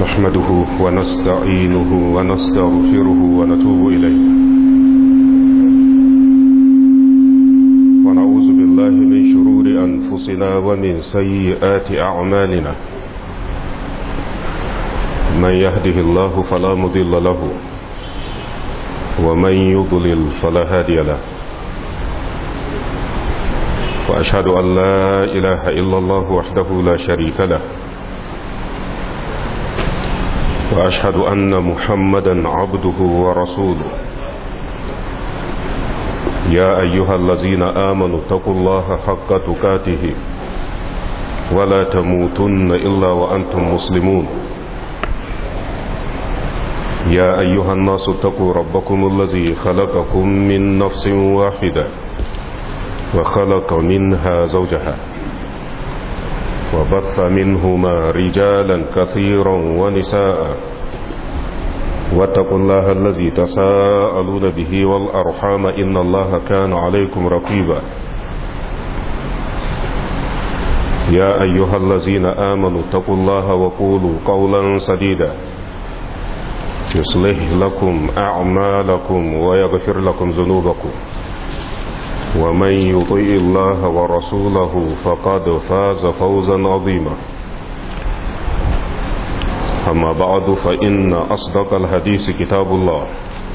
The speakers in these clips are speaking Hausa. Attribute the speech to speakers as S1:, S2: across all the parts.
S1: نحمده ونستعينه ونستغفره ونتوب إليه ونعوذ بالله من شرور أنفسنا ومن سيئات أعمالنا من يهده الله فلا مضل له ومن يضلل فلا هادي له وأشهد أن لا إله إلا الله وحده لا شريك له وأشهد أن محمدا عبده ورسوله يا أيها الذين آمنوا اتقوا الله حق تكاته ولا تموتن إلا وأنتم مسلمون يا أيها الناس اتقوا ربكم الذي خلقكم من نفس واحدة وخلق منها زوجها وبث منهما رجالا كثيرا ونساء واتقوا الله الذي تساءلون به والأرحام إن الله كان عليكم رقيبا يا أيها الذين آمنوا اتقوا الله وقولوا قولا سديدا يصلح لكم أعمالكم ويغفر لكم ذنوبكم ومن يطيء الله ورسوله فقد فاز فوزا عظيما أما بعد فإن أصدق الحديث كتاب الله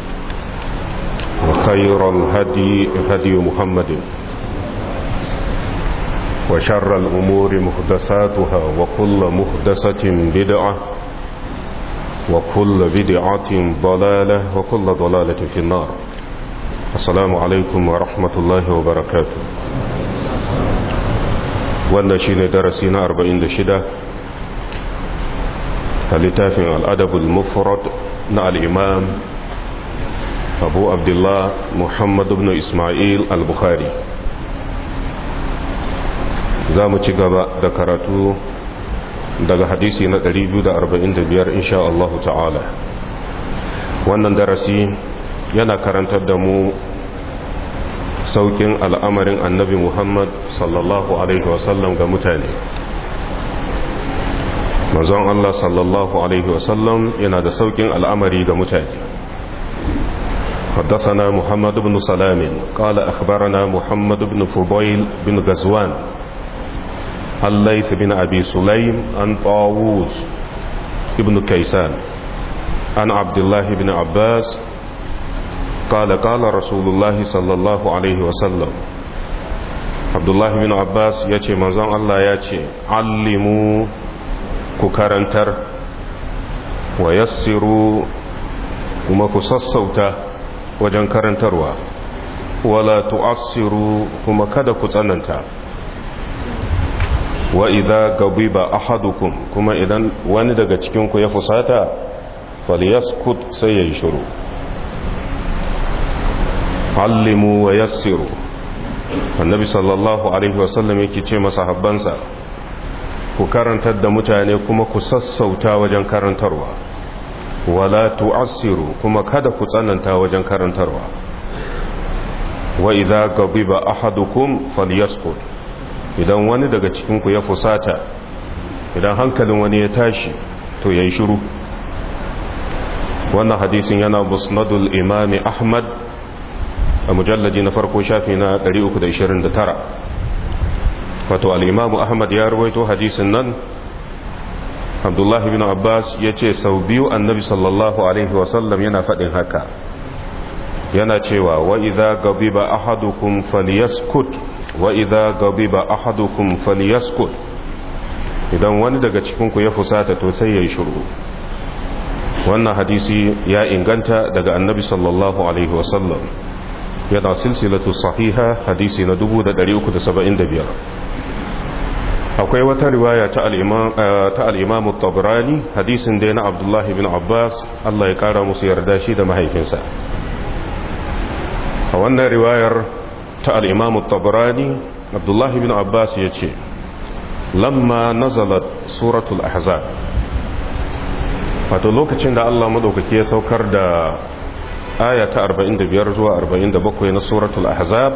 S1: وخير الهدي هدي محمد وشر الأمور محدثاتها وكل محدثة بدعة وكل بدعة ضلالة وكل ضلالة في النار assalamu alaikum wa rahmatullahi wa barakatu wannan shi ne darasi na 46 a littafin al'adabul mufrad na al'imam abu abdullah muhammadu ibn ismail al-bukhari za mu ci gaba da karatu daga hadisi na 245 insha Allah ta'ala wannan darasi yana karantar da mu saukin al'amarin annabi Muhammad sallallahu Alaihi wasallam ga mutane. Mazan Allah sallallahu Alaihi wasallam yana da saukin al'amari ga mutane. حدثنا محمد بن سلام قال أخبرنا محمد بن فضيل بن غزوان الليث بن أبي سليم عن طاووس بن كيسان عن عبد الله بن عباس قال قال رسول الله صلى الله عليه وسلم عبد الله بن عباس يأتي منظم الله يأتي علموا ككرنتر ويسروا kuma ku sassauta wajen karantarwa wala tu'assiru kuma kada ku tsananta wa idza gabiba ahadukum kuma idan wani daga cikin ku ya fusata falyaskut sai ya yi shiru allimu wa yassiru annabi sallallahu alaihi wasallam yake ce masahabbansa ku karantar da mutane kuma ku sassauta wajen karantarwa wala tu'assiru kuma kada ku tsananta wajen karantarwa wa idza gabiba ahadukum falyaskut idan wani daga cikin ku ya fusata idan hankalin wani ya tashi to yayi shiru wannan hadisin yana musnadul imami ahmad a mujallaji na farko shafi na 329 wato al'imamu ahmad ya ruwaito hadisin nan abdullahi bin abbas ya ce sau biyu annabi sallallahu alaihi wasallam yana faɗin haka yana cewa wa idha gabiba ahadukum falyaskut wa idha gabiba ahadukum falyaskut idan wani daga cikinku ya fusata to sai ya yi shuru wannan hadisi ya inganta daga annabi sallallahu alaihi wasallam yana silsilatu sahiha hadisi na 375 akwai wata riwaya ta al'imamu tabrani hadisin dai na abdullahi bin abbas Allah ya kara musu yarda shi da mahaifinsa a wannan riwayar ta al'imamu tabrani abdullahi bin abbas ya ce lamma nazalat suratul ahzab wato lokacin da Allah maɗaukaki ya saukar da aya ta 45 zuwa 47 na suratul ahzab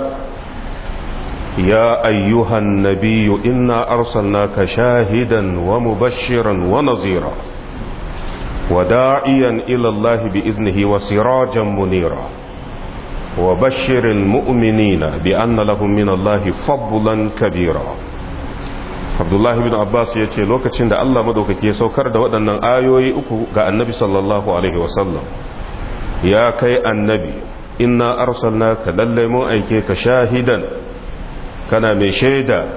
S1: ya ayyuhan nabiyyu inna arsalnaka shahidan wa mubashiran wa nazira وداعيا إلى الله بإذنه وسراجا منيرا وبشر المؤمنين بأن لهم من الله فضلا كبيرا عبد الله بن عباس yace lokacin da Allah madaukake ya saukar da waɗannan ayoyi uku ga annabi sallallahu alaihi wasallam ya kai annabi inna arsalnaka lallai mun aike ka shahidan kana mai shaida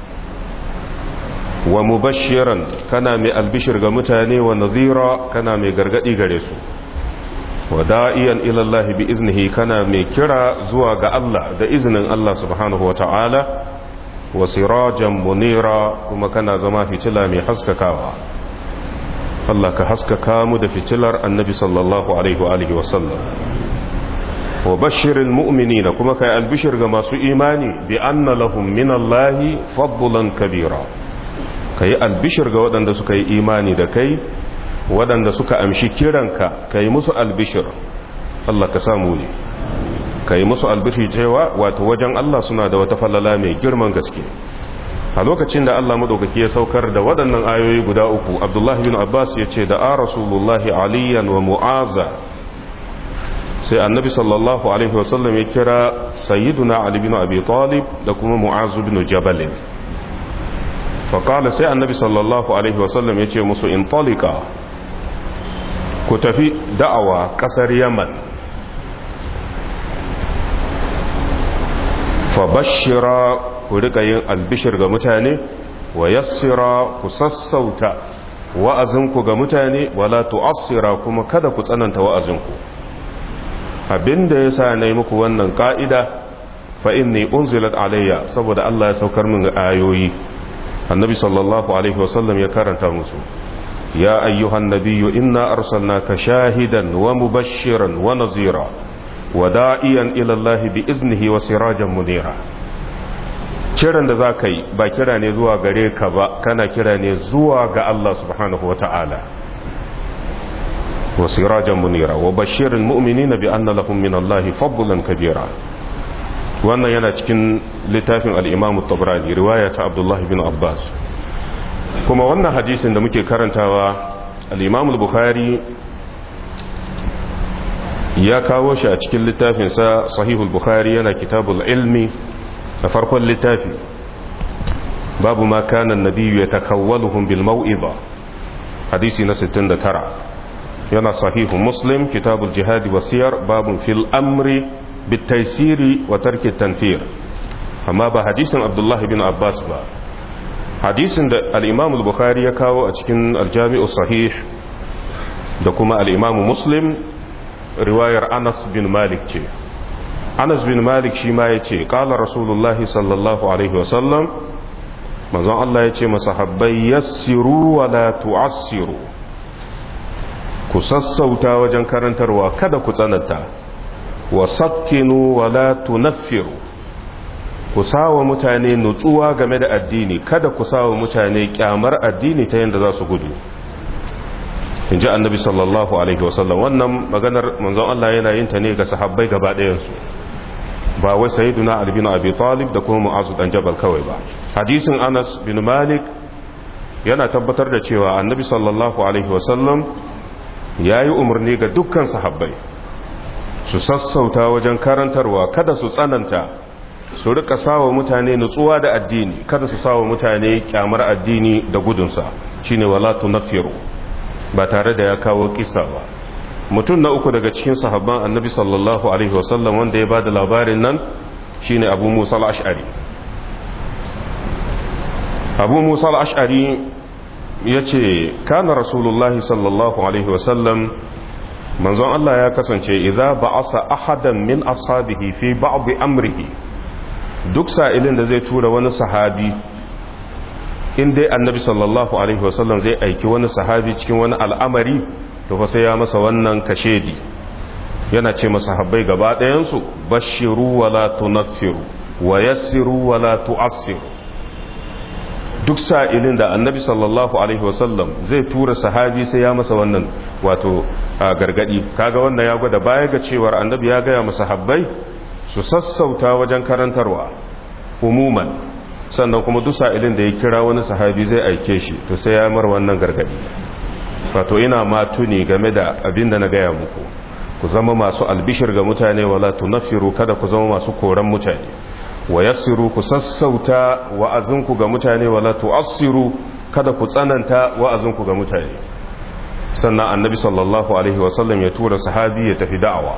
S1: wa mubashiran kana mai albishir ga mutane wa nazira kana mai gargadi gare su wa da'iyan ila Allah bi iznihi kana mai kira zuwa ga Allah da iznin Allah subhanahu wa ta'ala wa sirajan munira kuma kana zama fitila mai haskakawa Allah ka haskaka mu da fitilar annabi sallallahu alaihi wa alihi wa sallam wa bashirin mu'minina kuma kai albishir ga masu imani bi anna lahum min Allah fadlan kabira kai albishir ga waɗanda suka yi imani da kai waɗanda suka amshi kiranka kai musu albishir Allah ka samu ne kai musu albishir cewa wato wajen Allah suna da wata falala mai girman gaske a lokacin da Allah madaukaki ya saukar da waɗannan ayoyi guda uku Abdullah bin Abbas ya ce da a Rasulullahi aliyan wa mu'aza sai annabi sallallahu alaihi wasallam ya kira sayyiduna ali bin abi talib da kuma mu'azu bin jabal faƙala sai annabi sallallahu alaihi wasallam ya ce musu in talika ku tafi da'awa ƙasar yaman fa bashira ku riƙa yin albishir ga mutane wa yassira ku sassauta wa'azinku ga mutane wala tu'assira kuma kada ku tsananta wa'azinku abinda ya sa na yi muku wannan ƙa'ida fa'in ne unzilat alayya saboda Allah ya saukar min ayoyi annabi sallallahu alaihi wasallam ya karanta musu ya ayyuhan nabiyyu inna arsalnaka shahidan wa mubashiran wa nazira wa da'iyan ila Allah bi iznihi wa sirajan munira kiran da za ka yi ba kira ne zuwa gare ka ba kana kira ne zuwa ga Allah subhanahu wa ta'ala وسراجا منيرا وبشر المؤمنين بأن لهم من الله فضلا كبيرا wannan yana cikin littafin al'imamu tabrani riwaya ta abdullahi bin abbas kuma wannan hadisin da muke karantawa al'imamu bukhari ya kawo shi a cikin littafinsa sahihul bukhari yana kitabul ilmi a farkon littafi babu ma kanan nabiyu ya takawwaluhum bil mau'iza hadisi na 69 yana sahihu muslim kitabul jihadi wasiyar babun fil amri bitaisiri wa tarki tanfir amma ba hadisin abdullah bin abbas ba hadisin da al-imam al-bukhari ya kawo a cikin al-jami'u sahih da kuma al-imam muslim riwayar anas bin malik ce anas bin malik shi ma ya ce ƙala rasulullahi sallallahu alaihi wasallam mazan allah ya ce masahabbai yassiru wa la tu'assiru ku sassauta wajen karantarwa kada ku tsananta wa sakkinu wa la tunaffiru ku sawa mutane nutsuwa game da addini kada ku sawa mutane kyamar addini ta yadda za su gudu in ji annabi sallallahu alaihi wasallam wannan maganar manzon Allah yana yin ta ne ga sahabbai gaba ɗayansu ba wai sayyiduna Ali bin Abi Talib da kuma Mu'az dan Jabal kawai ba hadisin Anas bin Malik yana tabbatar da cewa annabi sallallahu alaihi wasallam yayi umarni ga dukkan sahabbai su sassauta wajen karantarwa kada su tsananta su rika sawa mutane nutsuwa da addini kada su sawa mutane kyamar addini da gudunsa shine wala tunaffiru ba tare da ya kawo kisa ba mutum na uku daga cikin sahabban annabi sallallahu alaihi wasallam wanda ya bada labarin nan shine abu musa al-ash'ari abu musa al-ash'ari ya ce kana rasulullahi sallallahu alaihi wasallam manzon Allah ya kasance idza ba'asa ahadan min ashabihi fi ba'd amrihi duk sa'ilin da zai tura wani sahabi in dai annabi sallallahu alaihi wasallam zai aiki wani sahabi cikin wani al'amari to fa sai ya masa wannan kashedi yana ce masa habbai gaba ɗayansu bashiru wala tunaffiru wa yassiru wala tu'assiru duk sa'ilin da annabi sallallahu alaihi wasallam zai tura sahabi sai ya masa wannan wato gargadi kaga wannan ya gwada baya ga cewar annabi ya gaya masa habbai su sassauta wajen karantarwa umuman sannan kuma duk sa'ilin da ya kira wani sahabi zai aike shi to sai ya mar wannan gargadi wato ina ma tuni game da abin da na gaya muku ku zama masu albishir ga mutane wala tunaffiru kada ku zama masu koran mutane wa yassiru ku sassauta wa'azinku ga mutane wala tu'assiru kada ku tsananta wa'azinku ga mutane sannan annabi sallallahu alaihi wasallam ya tura sahabi ya tafi da'awa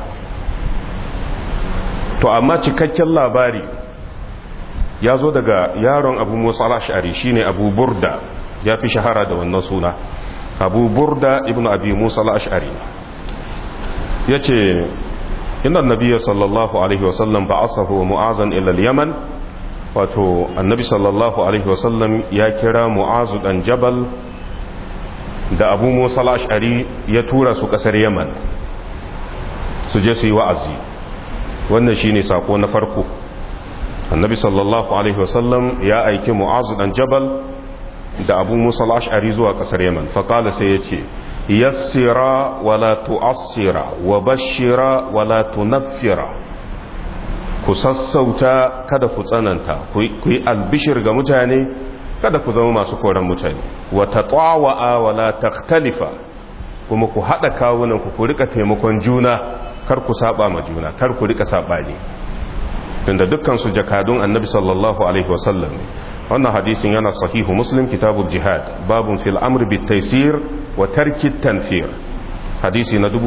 S1: to amma cikakken labari ya zo daga yaron abu musa al-ash'ari shine abu burda ya fi shahara da wannan suna abu burda ibn abi musa al-ash'ari ya ce inda nabiya sallallahu alaihi wasallam ba asahu mu'azan ilal yaman wato annabi sallallahu alaihi wasallam ya kira mu'azu dan jabal da abu musa al-ash'ari ya tura su kasar yaman su je su yi wa'azi wannan shine sako na farko annabi sallallahu alaihi wasallam ya aiki mu'azu dan jabal da abu musa al-ash'ari zuwa kasar yaman faƙala sai ya ce yassira wala tu'assira wa bashira wala tunaffira ku sassauta kada ku tsananta ku yi albishir ga mutane kada ku zama masu koran mutane wa tatwa'a wala takhtalifa kuma ku hada kawunan ku ku rika taimakon juna kar ku saba ma juna kar ku rika sabani tunda dukkan su jakadun annabi sallallahu alaihi wasallam wannan hadisin yana sahihu muslim kitabul jihad babun fil amr bit taysir wa tarki tanfir hadisi na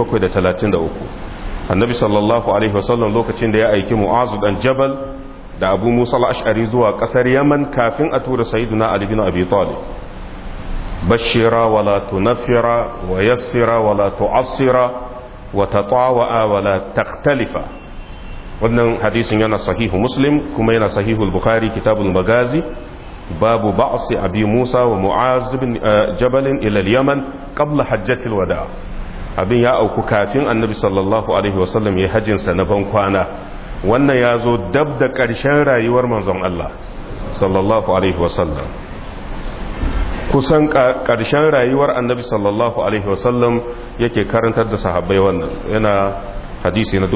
S1: 1733 annabi sallallahu alaihi wasallam lokacin da ya aiki mu'azu dan jabal da abu musa al-ash'ari zuwa kasar yaman kafin a tura sayyiduna ali bin abi talib bashira wala tunfira wa yassira wala tu'assira wa tatawa'a wala takhtalifa wannan hadisin yana sahihu muslim kuma yana sahihu al-bukhari kitabul magazi babu ba'si abi musa wa mu'az bin jabal ila al-yaman qabla hajjatil wada abin ya auku kafin annabi sallallahu alaihi wasallam ya hajjin sa na ban kwana wannan ya zo dab da ƙarshen rayuwar manzon Allah sallallahu alaihi wasallam kusan ƙarshen rayuwar annabi sallallahu alaihi wasallam yake karantar da sahabbai wannan yana hadisi na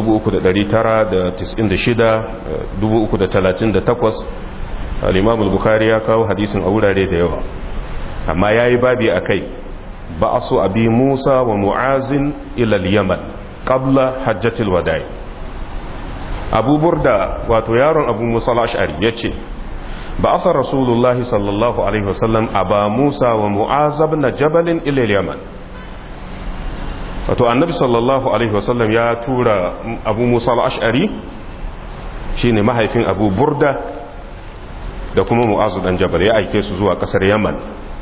S1: 3996 338 al-imam al-bukhari ya kawo hadisin a wurare da yawa amma yayi babi akai ba'su abi musa wa mu'azin ila al-yaman qabla hajjatil wada'i abu burda wato yaron abu musa al-ash'ari yace ba'atha rasulullah sallallahu alaihi wasallam aba musa wa mu'az ibn jabal ila al-yaman wato annabi sallallahu alaihi wasallam ya tura abu musa al-ash'ari shine mahaifin abu burda da kuma mu'azu dan jabal ya aike su zuwa kasar yaman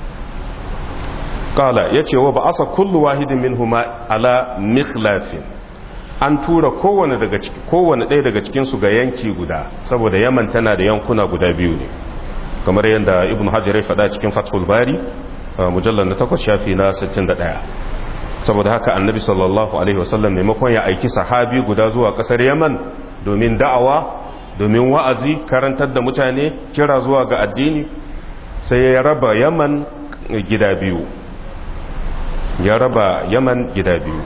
S1: kala yace wa ba'asa kullu wahidin minhuma ala mikhlafin an tura kowane daga ciki kowane ɗaya daga cikin su ga yanki guda saboda yaman tana da yankuna guda biyu ne kamar yadda ibn hajar ya faɗa cikin fathul bari mujallar na takwas shafi na 61 saboda haka annabi sallallahu alaihi wasallam maimakon ya aiki sahabi guda zuwa kasar yaman domin da'awa domin wa'azi karantar da mutane kira zuwa ga addini sai ya raba yaman gida biyu ya raba yaman gida biyu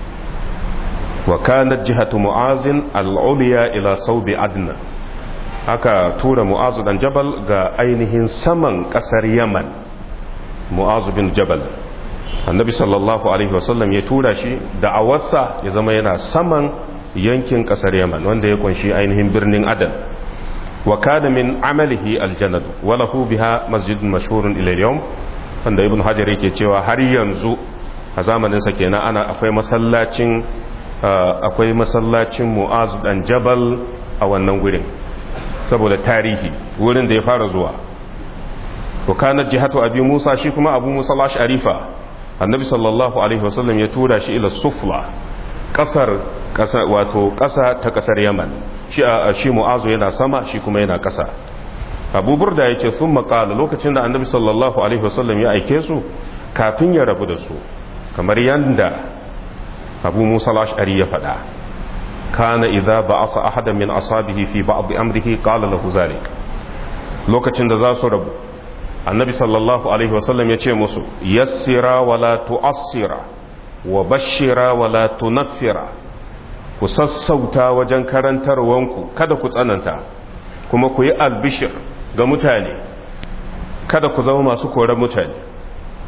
S1: wa kanat jihatu mu'azin al'uliya ila saubi adna aka tura mu'azu dan jabal ga ainihin saman kasar yaman mu'azu bin jabal annabi sallallahu alaihi wasallam ya tura shi da awarsa ya zama yana saman yankin kasar yaman wanda ya kunshi ainihin birnin adan wa kana min amalihi aljannatu wa lahu biha masjidun mashhurun ila yawm wanda ibn hajar yake cewa har yanzu a zamanin sa kenan ana akwai masallacin akwai masallacin mu'az dan jabal a wannan gurin saboda tarihi wurin da ya fara zuwa wa kana jihatu abi musa shi kuma abu musa al-asharifa annabi sallallahu alaihi wasallam ya tura shi ila sufla kasar kasa wato kasa ta kasar yaman shi shi mu'azu yana sama shi kuma yana kasa abu burda yace sun maƙala lokacin da annabi sallallahu alaihi wasallam ya aike su kafin ya rabu da su kamar yanda abu musa al-ash'ari ya faɗa kana idza ba'asa ahadan min ashabihi fi ba'd amrihi qala lahu zalik lokacin da za su rabu annabi sallallahu alaihi wasallam ya ce musu yassira wala tu'assira wa bashira wala tunaffira ku sassauta wajen karantarwanku kada ku tsananta kuma ku yi albishir ga mutane kada ku zama masu koren mutane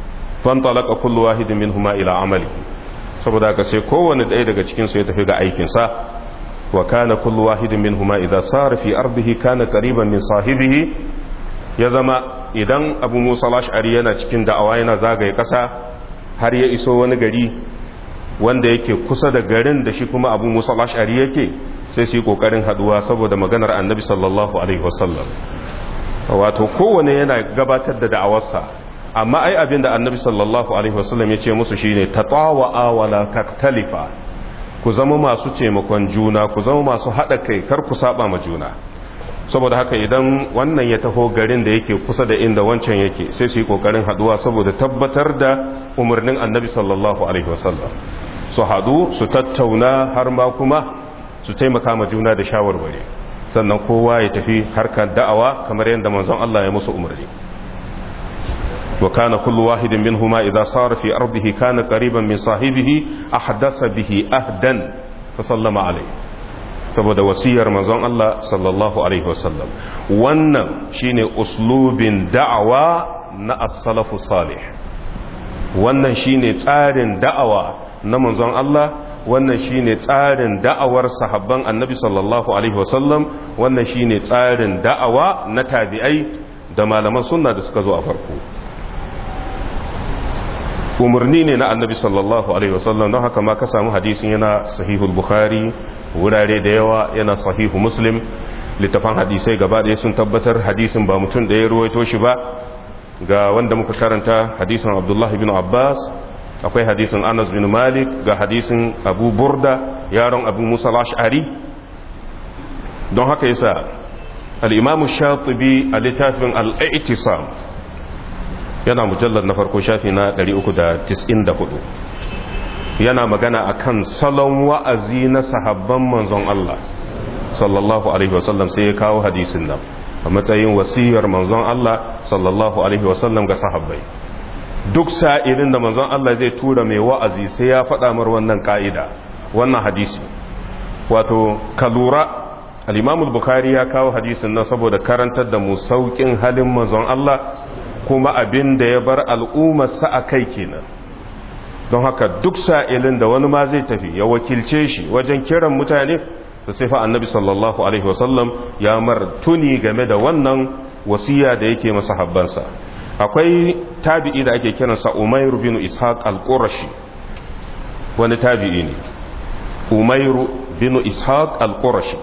S1: fantalaka kullu wahidin minhuma ila amali saboda haka sai kowanne ɗaya daga cikin su ya tafi ga aikin sa wa kana kullu wahidin minhuma idza sara fi ardihi kana qariban min sahibihi ya zama idan Abu Musa al-Ash'ari yana cikin da'awa yana zagaye kasa har ya iso wani gari wanda yake kusa da garin da shi kuma Abu Musa al-Ash'ari yake sai su yi kokarin haduwa saboda maganar Annabi sallallahu alaihi wasallam wato kowane yana gabatar da da'awarsa amma ai abin da annabi sallallahu alaihi wasallam ya ce musu shine tatawa'a wala taktalifa ku zama masu taimakon juna ku zama masu haɗa kai kar ku saba ma juna saboda haka idan wannan ya taho garin da yake kusa da inda wancan yake sai su yi kokarin haduwa saboda tabbatar da umarnin annabi sallallahu alaihi wasallam su haɗu su tattauna har ma kuma su taimaka ma juna da shawarwari sannan kowa ya tafi harkar da'awa kamar yadda manzon Allah ya musu umarni wa kana kullu wahidin minhuma idza sara fi ardihi kana qariban min sahibihi ahdasa bihi ahdan fa sallama alayhi saboda wasiyar manzon Allah sallallahu alaihi wasallam wannan shine uslubin da'awa na as-salafu salih wannan shine tsarin da'awa na manzon Allah wannan shine tsarin da'awar sahabban annabi sallallahu alaihi wasallam wannan shine tsarin da'awa na tabi'ai da malaman sunna da suka zo a farko umarni ne na annabi sallallahu alaihi wasallam don haka ma ka samu hadisin yana sahihul bukhari wurare da yawa yana sahihu muslim littafan hadisai gaba ɗaya sun tabbatar hadisin ba mutum da ya ruwaito shi ba ga wanda muka karanta hadisin abdullahi bin abbas akwai hadisin anas bin malik ga hadisin abu burda yaron abu musa ash'ari don haka yasa al'imamu shatibi a littafin al'i'tisam yana mujallar na farko shafi na 394 yana magana akan salon wa'azi na sahabban manzon Allah sallallahu alaihi wasallam sai ya kawo hadisin nan a matsayin wasiyar manzon Allah sallallahu alaihi wasallam ga sahabbai duk sa'ilin da manzon Allah zai tura mai wa'azi sai ya faɗa mar wannan ƙa'ida wannan hadisi wato ka lura al'imamul bukari ya kawo hadisin nan saboda karantar da mu sauƙin halin manzon Allah kuma abin da ya bar al'ummarsa a kai kenan don haka duk sa'ilin da wani ma zai tafi ya wakilce shi wajen kiran mutane da sai fa annabi sallallahu alaihi wasallam ya mar tuni game da wannan wasiya da yake masa habbansa akwai tabi'i da ake kiransa umairu bin ishaq al-qurashi wani tabi'i ne umairu bin ishaq al-qurashi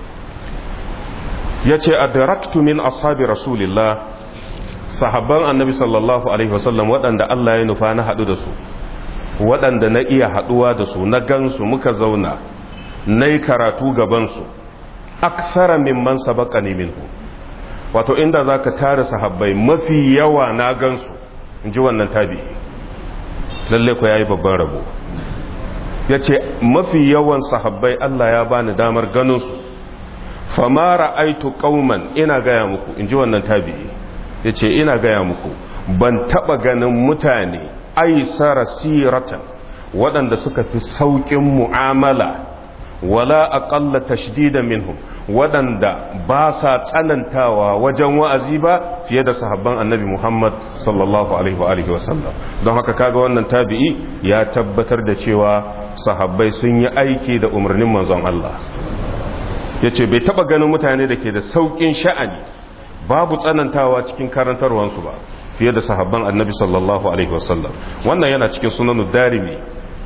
S1: yace adraktu min ashabi rasulillah sahabban annabi sallallahu alaihi wasallam waɗanda Allah ya nufa na haɗu da su waɗanda na iya haɗuwa da su na gansu muka zauna na yi karatu gabansu aksara mimman sabaka ne minhu wato inda za ka tara sahabbai mafi yawa na gansu in ji wannan tabi lalle ku ya yi babban rabo ya ce mafi yawan sahabbai Allah ya bani damar ganinsu famara aitu kauman ina gaya muku in ji wannan tabi ya ce ina gaya muku ban taɓa ganin mutane aisara siratan waɗanda suka fi sauƙin mu'amala wala aƙalla tashdida minhum waɗanda ba sa tsanantawa wajen wa'azi ba fiye da sahabban annabi Muhammad sallallahu alaihi wa sallam don haka kaga wannan tabi'i ya tabbatar da cewa sahabbai sun yi aiki da umarnin manzon Allah yace bai taba ganin mutane da ke da sauƙin sha'ani babu tsanantawa cikin karantarwansu ba fiye da sahabban annabi sallallahu alaihi wasallam wannan yana cikin sunanu darimi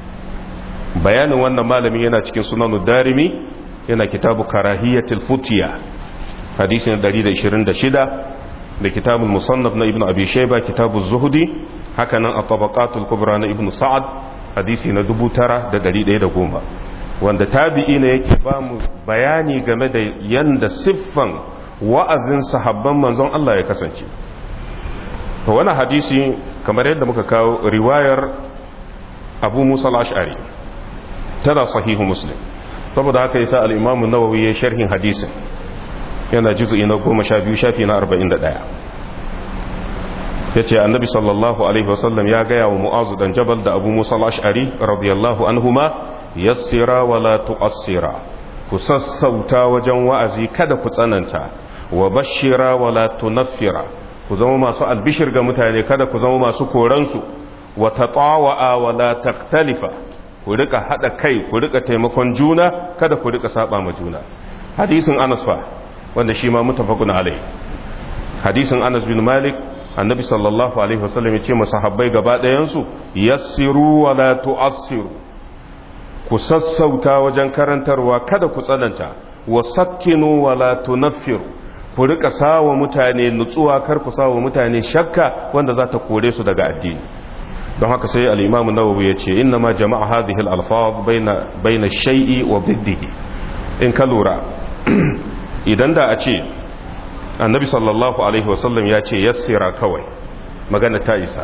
S1: bayanin wannan malamin yana cikin sunanu darimi yana kitabu karahiyatul futiya hadisin 126 da kitabul musannaf na ibnu abi shayba kitabuz zuhdi haka nan at-tabaqatul kubra na ibnu sa'ad hadisi na 9110 wanda tabi'i ne yake ba mu bayani game da yanda siffan wa'azin sahabban manzon Allah ya kasance wani hadisi kamar yadda muka kawo riwayar abu musa al-ash'ari tana sahihu muslim saboda haka yasa al-imamu nawawi ya sharhin hadisin yana juz'i na goma sha biyu shafi na arba'in da ɗaya ya ce annabi sallallahu alaihi wasallam ya gaya wa mu'azu dan jabal da abu musa al-ash'ari radiyallahu anhuma yassira wa la tu'assira ku sassauta wajen wa'azi kada ku tsananta wa bashira wa la tunaffira ku zama masu albishir ga mutane kada ku zama masu koransu wa tatawa'a wa la taktalifa ku rika hada kai ku rika taimakon juna kada ku rika saba ma juna hadisin Anas fa wanda shi ma mutafaqun alai hadisin Anas bin Malik annabi sallallahu alaihi wasallam ya ce masahabbai gaba ɗayan su yassiru wa la tu'assiru ku sassauta wajen karantarwa kada ku tsananta wa sakkinu wa la tunaffiru ku rika sawa mutane nutsuwa kar ku sawa mutane shakka wanda za ta kore su daga addini don haka sai al-imam nawawi ya ce inna ma jama'a hadhihi al-alfaz baina baina shay'i wa diddihi in ka lura idan da a ce annabi sallallahu alaihi wasallam ya ce yassira kawai magana ta isa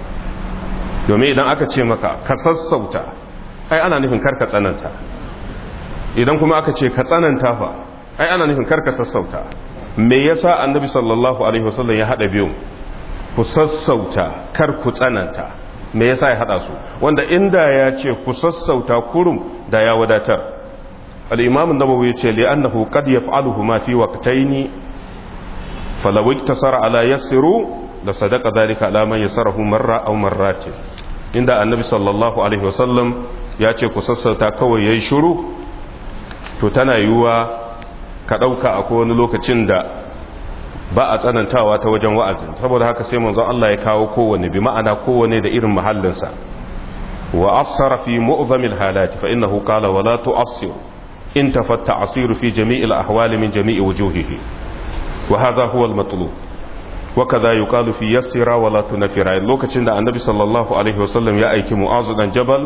S1: domin idan aka ce maka ka sassauta ai ana nufin karka tsananta idan kuma aka ce ka tsananta fa ai ana nufin karka sassauta me yasa annabi sallallahu alaihi wasallam ya hada biyu ku sassauta kar ku tsananta me yasa ya hada su wanda inda ya ce ku sassauta kurum da ya wadatar al-imam an-nawawi ya ce li'annahu qad yaf'aluhu ma fi waqtayn falaw iktasara ala yassiru la sadaqa dhalika ala man yasarahu marra aw marratin inda annabi sallallahu alaihi wasallam ya ce ku sassauta kawai yayi shiru to tana yiwuwa ka ɗauka a wani lokacin da ba a tsanantawa ta wajen wa'azin saboda haka sai manzon Allah ya kawo kowane bi ma'ana kowane da irin mahallinsa wa asara fi mu'zamil halati fa innahu qala wala tu'assir in tafatta asiru fi jami'il ahwali min jami'i wujuhihi wa hadha huwa al-matlub wa kadha yuqalu fi yassira wala tunfira lokacin da annabi sallallahu alaihi wasallam ya aiki mu'azu dan jabal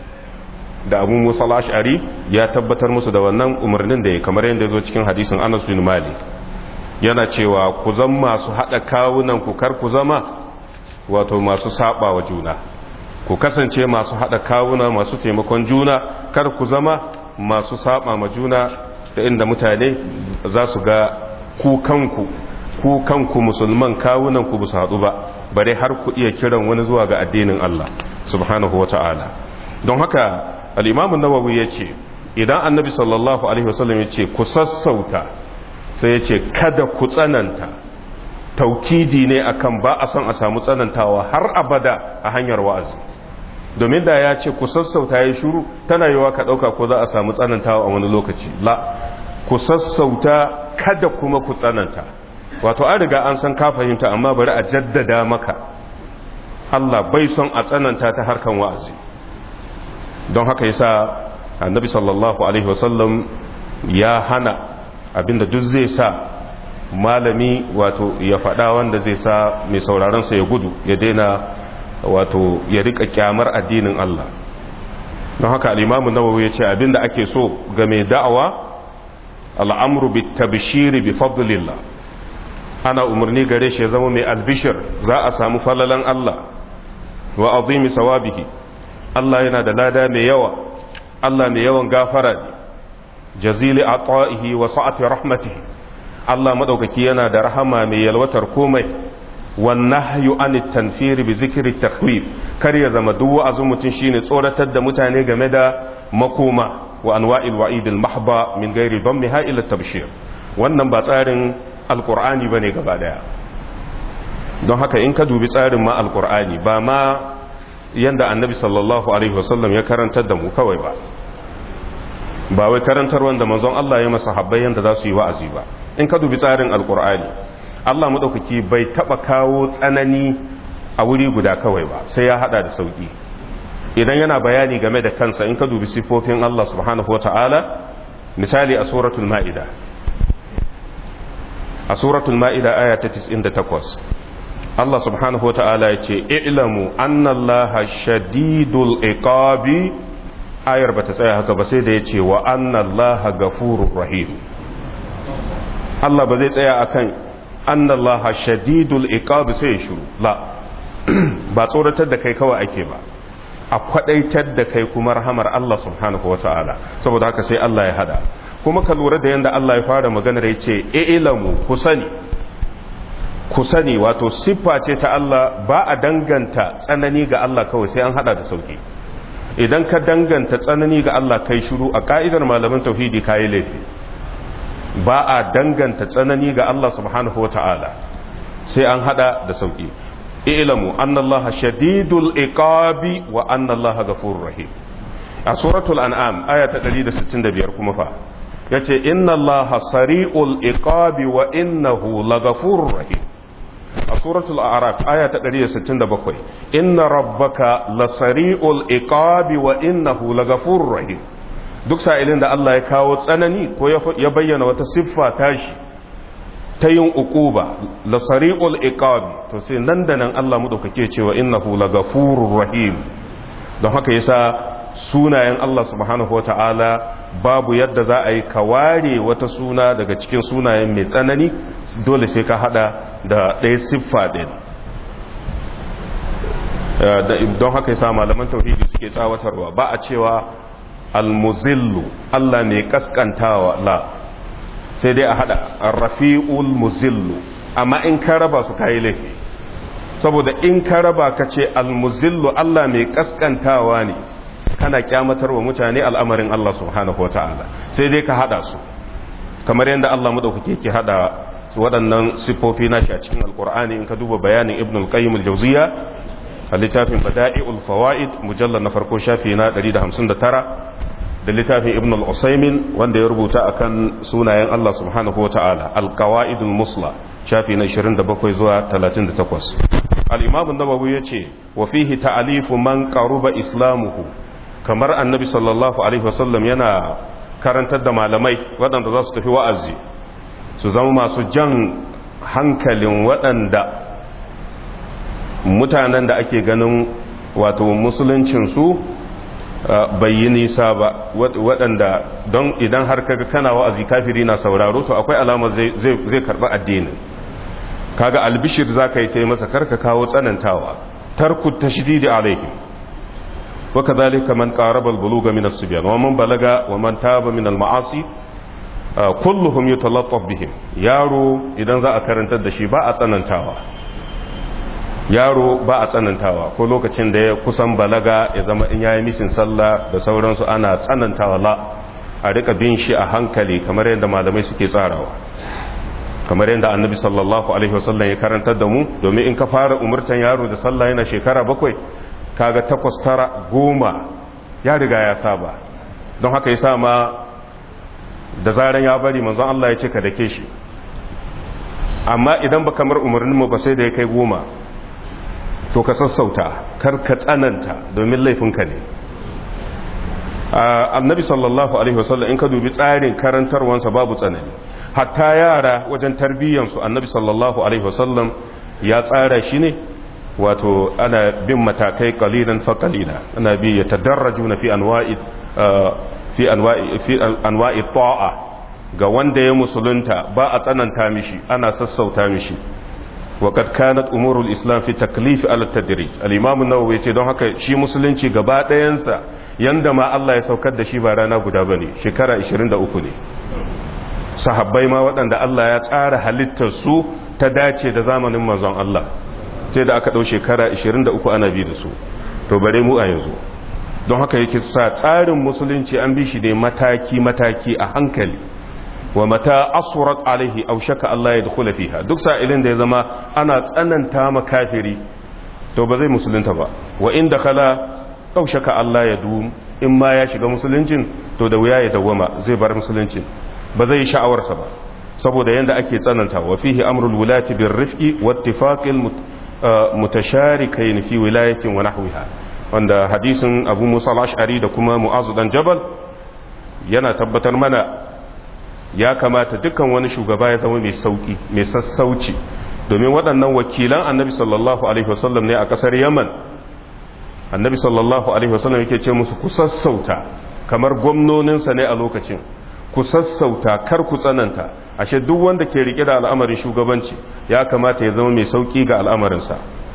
S1: da abu musa al'ashari ya tabbatar musu da wannan umarnin da ya kamar yadda ya zo cikin hadisin anas bin malik yana cewa ku zan masu haɗa kawunan ku kar ku zama wato masu saba wa juna ku kasance masu haɗa kawuna masu taimakon juna kar ku zama masu saba ma juna da inda mutane za su ga kukanku kukanku musulman kawunan ku su haɗu ba bare har ku iya kiran wani zuwa ga addinin Allah subhanahu wa ta'ala don haka al'imamun nawawi ya ce idan annabi sallallahu alaihi wasallam ya ce ku sassauta sai ya ce kada ku tsananta taukidi ne akan ba a son a samu tsanantawa har abada a hanyar wa'azi domin da ya ce ku sassauta ya shuru tana yiwa ka ɗauka ko za a samu tsanantawa a wani lokaci la ku sassauta kada kuma ku tsananta wato an riga an san ka fahimta amma bari a jaddada maka Allah bai son a tsananta ta harkan wa'azi don haka yasa annabi sallallahu alaihi wasallam ya hana abinda duk zai sa malami wato ya faɗa wanda zai sa mai sauraronsa ya gudu ya daina wato ya rika kyamar addinin Allah don haka al'imamu nawawi ya ce abinda ake so ga mai da'awa al'amru bi tabshiri bi fadlillah ana umarni gare shi ya zama mai albishir za a samu falalan Allah wa azimi sawabihi Allah yana da lada mai yawa Allah mai yawan gafara ne jazili ata'ihi wa sa'ati rahmatihi Allah madaukaki yana da rahama mai yalwatar komai wan nahyu anit tanfir bi zikri takhwif kar ya zama duk wa'azin mutun shine tsoratar da mutane game da makoma wa anwa'il wa'idil mahba min ghairi dammiha ila tabshir wannan ba tsarin alqur'ani bane gaba daya don haka in ka dubi tsarin ma alqur'ani ba ma yanda annabi sallallahu alaihi wasallam ya karantar da mu kawai ba ba wai karantar wanda manzon Allah ya masa habbai yanda za su yi wa'azi ba in ka dubi tsarin alkur'ani Allah madaukaki bai taba kawo tsanani a wuri guda kawai ba sai ya hada da sauki idan yana bayani game da kansa in ka dubi sifofin Allah subhanahu wata'ala misali a suratul ma'ida a suratul ma'ida aya ta 98 Allah subhanahu wa ta'ala ya ce, "Ilamu, annallaha shadidul iqabi ayar ba ta tsaya haka ba sai da ya ce, wa annallaha gafurur rahim. Allah ba zai tsaya akan annallaha shadidul iqabi sai ya shuru, la, ba tsoratar da kai kawai ake ba, a kwadaitar da kai kuma rahamar Allah subhanahu wa ta'ala, saboda haka sai Allah ya hada. Kuma ka lura da yadda Allah ya fara maganar ya ce, "Ilamu, ku sani, ku sani wato siffa ce ta Allah ba a danganta tsanani ga Allah kawai sai an hada da sauki idan ka danganta tsanani ga Allah kai shiru a ka'idar malaman tauhidi kayi laifi ba a danganta tsanani ga Allah subhanahu wata'ala sai an hada da sauki ilamu annallaha shadidul iqabi wa annallaha ghafurur rahim a suratul an'am aya ta 165 kuma fa yace innallaha sari'ul iqabi wa innahu laghafurur rahim a suratul a'raf aya ta 167 inna rabbaka lasari'ul iqabi wa innahu laghafurur rahim duk sa'ilin da Allah ya kawo tsanani ko ya bayyana wata siffa tashi ta yin uquba lasari'ul iqabi to sai nan da nan Allah madaukake cewa innahu laghafurur rahim don haka yasa sunayen Allah subhanahu wata'ala babu yadda za a yi kaware wata suna daga cikin sunayen mai tsanani dole sai ka hada da ɗaya siffa ɗin don haka yasa malaman tauhidi suke tsawatarwa ba a cewa almuzillu Allah mai kaskantawa la sai dai a hada rafi'ul muzillu amma in ka raba su kayi laifi saboda in ka raba ka ce almuzillu Allah mai kaskantawa ne kana kyamatar wa mutane al'amarin Allah subhanahu wata'ala sai dai ka hada su kamar yadda Allah madaukake ke hada waɗannan siffofi nashi a cikin alkur'ani in ka duba bayanin ibn al-qayyim al-jawziya a littafin bada'i'ul fawaid mujallal na farko shafi na 159 da littafin ibn al-usaymin wanda ya rubuta akan sunayen Allah subhanahu wata'ala al-qawaidul musla shafi na 27 zuwa 38 al-imam an-nawawi yace wa fihi ta'alifu man qaruba islamuhu kamar annabi sallallahu alaihi wasallam yana karantar da malamai waɗanda za su tafi wa'azi su zama masu jan hankalin waɗanda mutanen da ake ganin wato musuluncinsu bai yi nisa ba waɗanda don idan har kaga kana wa'azi kafiri na sauraro to akwai alama zai karɓi addinin kaga albishir za ka yi ta yi masa karka kawo tsanantawa tarku tashdidi alaihi wa kadhalika man qaraba al-bulugha min as-sibyan wa man balaga wa man taba min al-ma'asi kulluhum yutalaffaf bihim yaro idan za a karantar da shi ba a tsanantawa yaro ba a tsanantawa ko lokacin da ya kusan balaga ya zama in yayi misin sallah da sauransu ana tsanantawa la a rika bin shi a hankali kamar yadda malamai suke tsarawa kamar yadda annabi sallallahu alaihi wasallam ya karantar da mu domin in ka fara umurtan yaro da sallah yana shekara bakwai kaga takwas tara goma ya riga ya saba don haka yasa ma da zaran ya bari manzon Allah ya ce ka dake shi amma idan ba kamar umarnin mu ba sai da ya kai goma to ka sassauta kar ka tsananta domin laifinka ne annabi sallallahu alaihi wasallam in ka dubi tsarin karantarwansa babu tsanani hatta yara wajen tarbiyyansu annabi sallallahu alaihi wasallam ya tsara shi ne wato ana bin matakai qalilan fa qalila ana bi yatadarrajuna fi anwa'i fi anwa'i fi anwa'i ta'a ga wanda ya musulunta ba a tsananta mishi ana sassauta mishi وقد كانت امور الاسلام في تكليف على التدريج الامام النووي yace don haka shi musulunci gaba ɗayansa yanda ma Allah ya saukar da shi ba rana guda bane shekara 23 ne sahabbai ma waɗanda Allah ya tsara halittar su ta dace da zamanin manzon Allah sai da aka ɗau shekara 23 ana bi da su to bare mu a yanzu don haka yake sa tsarin musulunci an bi shi ne mataki mataki a hankali wa mata asurat alaihi aw shaka Allah ya dukula fiha duk sa'ilin da ya zama ana tsananta ma kafiri to ba zai musulunta ba wa inda khala aw shaka Allah ya dum in ma ya shiga musuluncin to da wuya ya dawwama zai bar musuluncin ba zai sha'awarsa ba saboda yanda ake tsananta wa fihi amrul wulati bir rifqi wa ittifaqil mutasharikain fi wilayatin wa nahwiha wanda hadisin Abu Musa al-Ash'ari da kuma Mu'adh dan Jabal yana tabbatar mana ya kamata dukkan wani shugaba ya zama mai sauki mai sassauci domin waɗannan wakilan annabi sallallahu alaihi wasallam ne a ƙasar yaman annabi sallallahu alaihi wasallam yake ce musu ku sassauta kamar gwamnoninsa ne a lokacin ku sassauta kar ku tsananta ashe duk wanda ke rike da al'amarin shugabanci ya kamata ya zama mai sauki ga al'amarinsa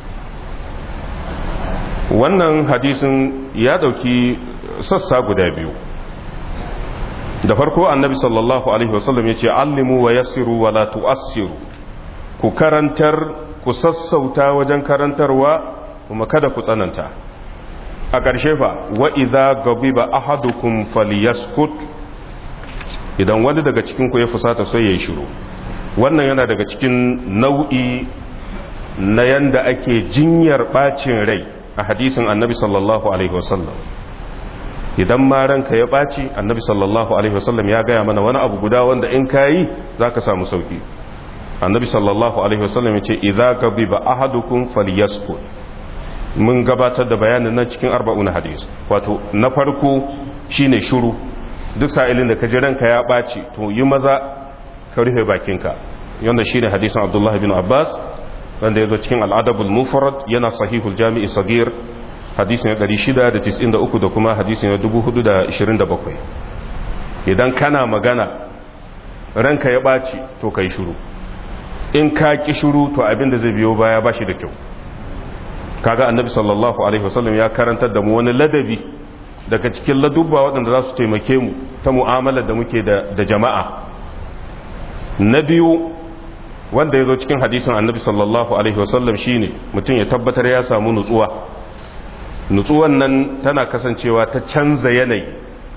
S1: wannan hadisin ya ɗauki sassa guda biyu da farko annabi sallallahu alaihi wasallam ya ce allimu wa yassiru wa la tu'assiru ku karantar ku sassauta wajen karantarwa kuma kada ku tsananta a ƙarshe fa wa idza gabiba ahadukum falyaskut idan wani daga cikin ku ya fusata sai yayi shiru wannan yana daga cikin nau'i na yanda ake jinyar bacin rai a hadisin annabi sallallahu alaihi wasallam idan ma ranka ya ɓaci annabi sallallahu alaihi wasallam ya gaya mana wani abu guda wanda in ka yi za ka samu sauki annabi sallallahu alaihi wasallam ya ce idza gabiba ahadukum falyaskut mun gabatar da bayanin nan cikin arba'un hadis wato na farko shine shuru duk sa'ilin da ka ji ranka ya ɓaci to yi maza ka rufe bakinka yanda shine hadisin abdullahi bin abbas wanda ya zo cikin al'adabul mufrad yana sahihul jami'i sagir hadisi na 693 da kuma hadisi na 427 idan kana magana ranka ya ɓaci to ka yi shuru in ka ƙi shuru to abin da zai biyo baya ba shi da kyau kaga annabi sallallahu alaihi wasallam ya karantar da mu wani ladabi daga cikin ladubba waɗanda za su taimake mu ta mu'amalar da muke da jama'a na biyu wanda ya zo cikin hadisin annabi sallallahu alaihi wasallam shine mutum ya tabbatar ya samu nutsuwa nutsuwan nan tana kasancewa ta canza yanayi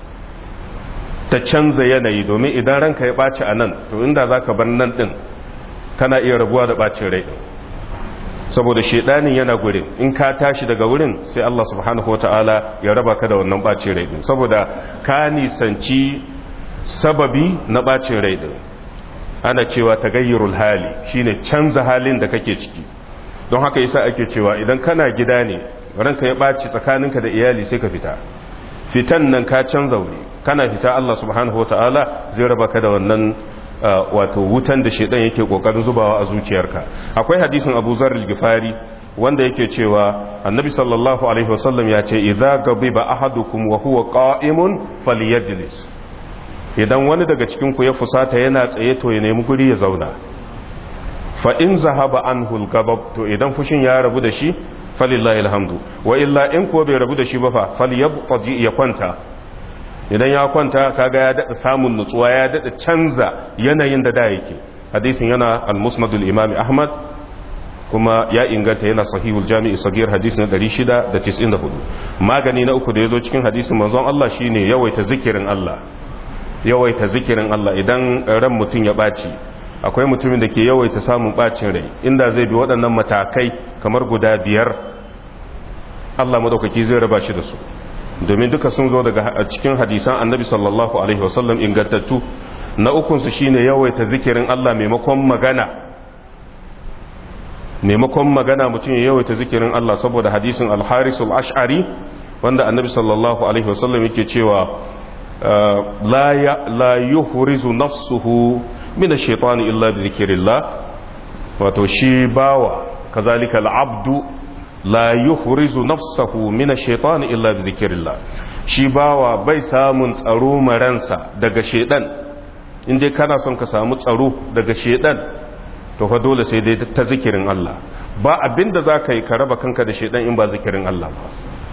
S1: ta canza yanayi domin idan ranka ya ɓaci a nan to inda za ka bar nan ɗin kana iya rabuwa da ɓacin rai saboda shaidanin yana gurin in ka tashi daga wurin sai Allah subhanahu wata'ala ya raba ka da wannan ɓacin rai ɗin saboda ka nisanci sababi na ɓacin rai ɗin ana cewa tagayyurul hali shine canza halin da kake ciki don haka yasa ake cewa idan kana gida ne ranka ya ɓaci tsakaninka da iyali sai ka fita fitan nan ka canza wuri kana fita Allah subhanahu wata'ala zai raba ka da wannan wato wutan da shedan yake kokarin zubawa a zuciyarka akwai hadisin Abu Zar al-Ghifari wanda yake cewa Annabi sallallahu alaihi wasallam ya ce idza gabiba ahadukum wa huwa qa'imun falyajlis idan wani daga cikin ku ya fusata yana tsaye to ya nemi guri ya zauna fa in zahaba anhu al-gabab to idan fushin ya rabu da shi falillahi alhamdu wa illa in kuwa bai rabu da shi ba fa falyabtaji ya kwanta idan ya kwanta kaga ya dada samun nutsuwa ya dada canza yanayin da da yake hadisin yana al-musnad al-imam ahmad kuma ya inganta yana sahihul jami'i sagir hadisin 694 magani na uku da yazo cikin hadisin manzon Allah shine yawaita zikirin Allah yawaita zikirin Allah idan ran mutum ya baci akwai mutumin da ke yawaita samun bacin rai inda zai bi waɗannan matakai kamar guda biyar Allah madaukaki zai raba shi da su domin duka sun zo daga cikin hadisan annabi sallallahu alaihi wasallam ingantattu na ukunsu shine yawaita zikirin Allah maimakon magana maimakon magana mutum ya yawaita zikirin Allah saboda hadisin al-harisul ash'ari wanda annabi sallallahu alaihi wasallam yake cewa la yuhrizu nafsuhu min ash-shaytani illa bi dhikrillah wato shi bawa kazalika al-abdu la yuhrizu nafsahu min ash-shaytani illa bi dhikrillah shi bawa bai samun tsaro maransa daga shedan inda kana son ka samu tsaro daga shedan to fa dole sai dai ta zikirin Allah ba abinda zaka yi ka raba kanka da shedan in ba zikirin Allah ba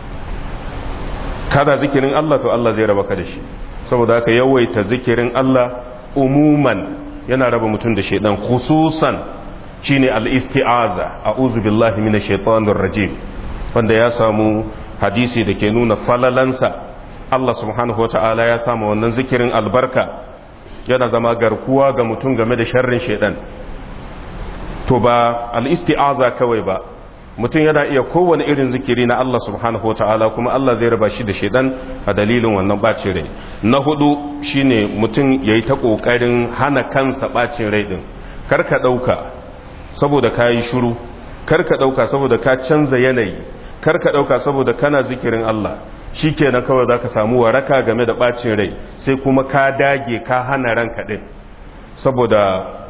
S1: kada zikirin Allah to Allah zai raba ka da shi saboda haka yawaita zikirin Allah umuman yana raba mutum da shedan khususan shine al-isti'aza a'udhu billahi minash shaitanir rajim wanda ya samu hadisi da ke nuna falalansa Allah subhanahu wata'ala ya samu wannan zikirin albarka yana zama garkuwa ga mutum game da sharrin shaitan to ba al-isti'aza kawai ba mutum yana iya kowane irin zikiri na Allah subhanahu wata'ala kuma Allah zai raba shi da shaitan a dalilin wannan bacin rai na hudu shine mutum yayi ta kokarin hana kansa bacin rai din karka dauka saboda ka yi shuru karka ɗauka saboda ka canza yanayi karka ɗauka saboda kana zikirin Allah shi kenan kawai za ka samu waraka game da ɓacin rai sai kuma ka dage ka hana ranka ɗin saboda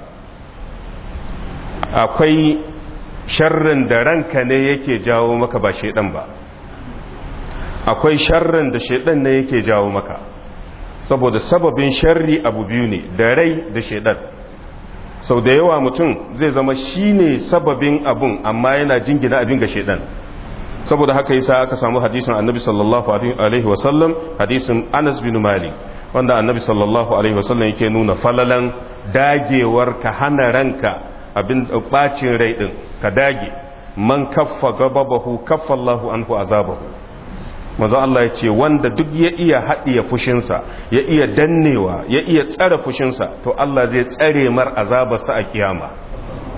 S1: akwai sharrin da ranka ne yake jawo maka ba shaidan ba akwai sharrin da shaidan ne yake jawo maka saboda sababin sharri abu biyu ne da rai da shaidan sau da yawa mutum zai zama shi ne sababin abun amma yana jingina abin ga shaidan saboda haka yasa aka samu hadisin annabi sallallahu alaihi wasallam hadisin anas bin malik wanda annabi sallallahu alaihi wasallam yake nuna falalan dagewar ka hana ranka abin bacin rai din ka dage man kaffa gababahu kaffa Allahu anhu azabahu manzo Allah ya ce wanda duk ya iya haɗiye fushinsa ya iya dannewa ya iya tsare fushinsa to Allah zai tsare mar azabarsa a kiyama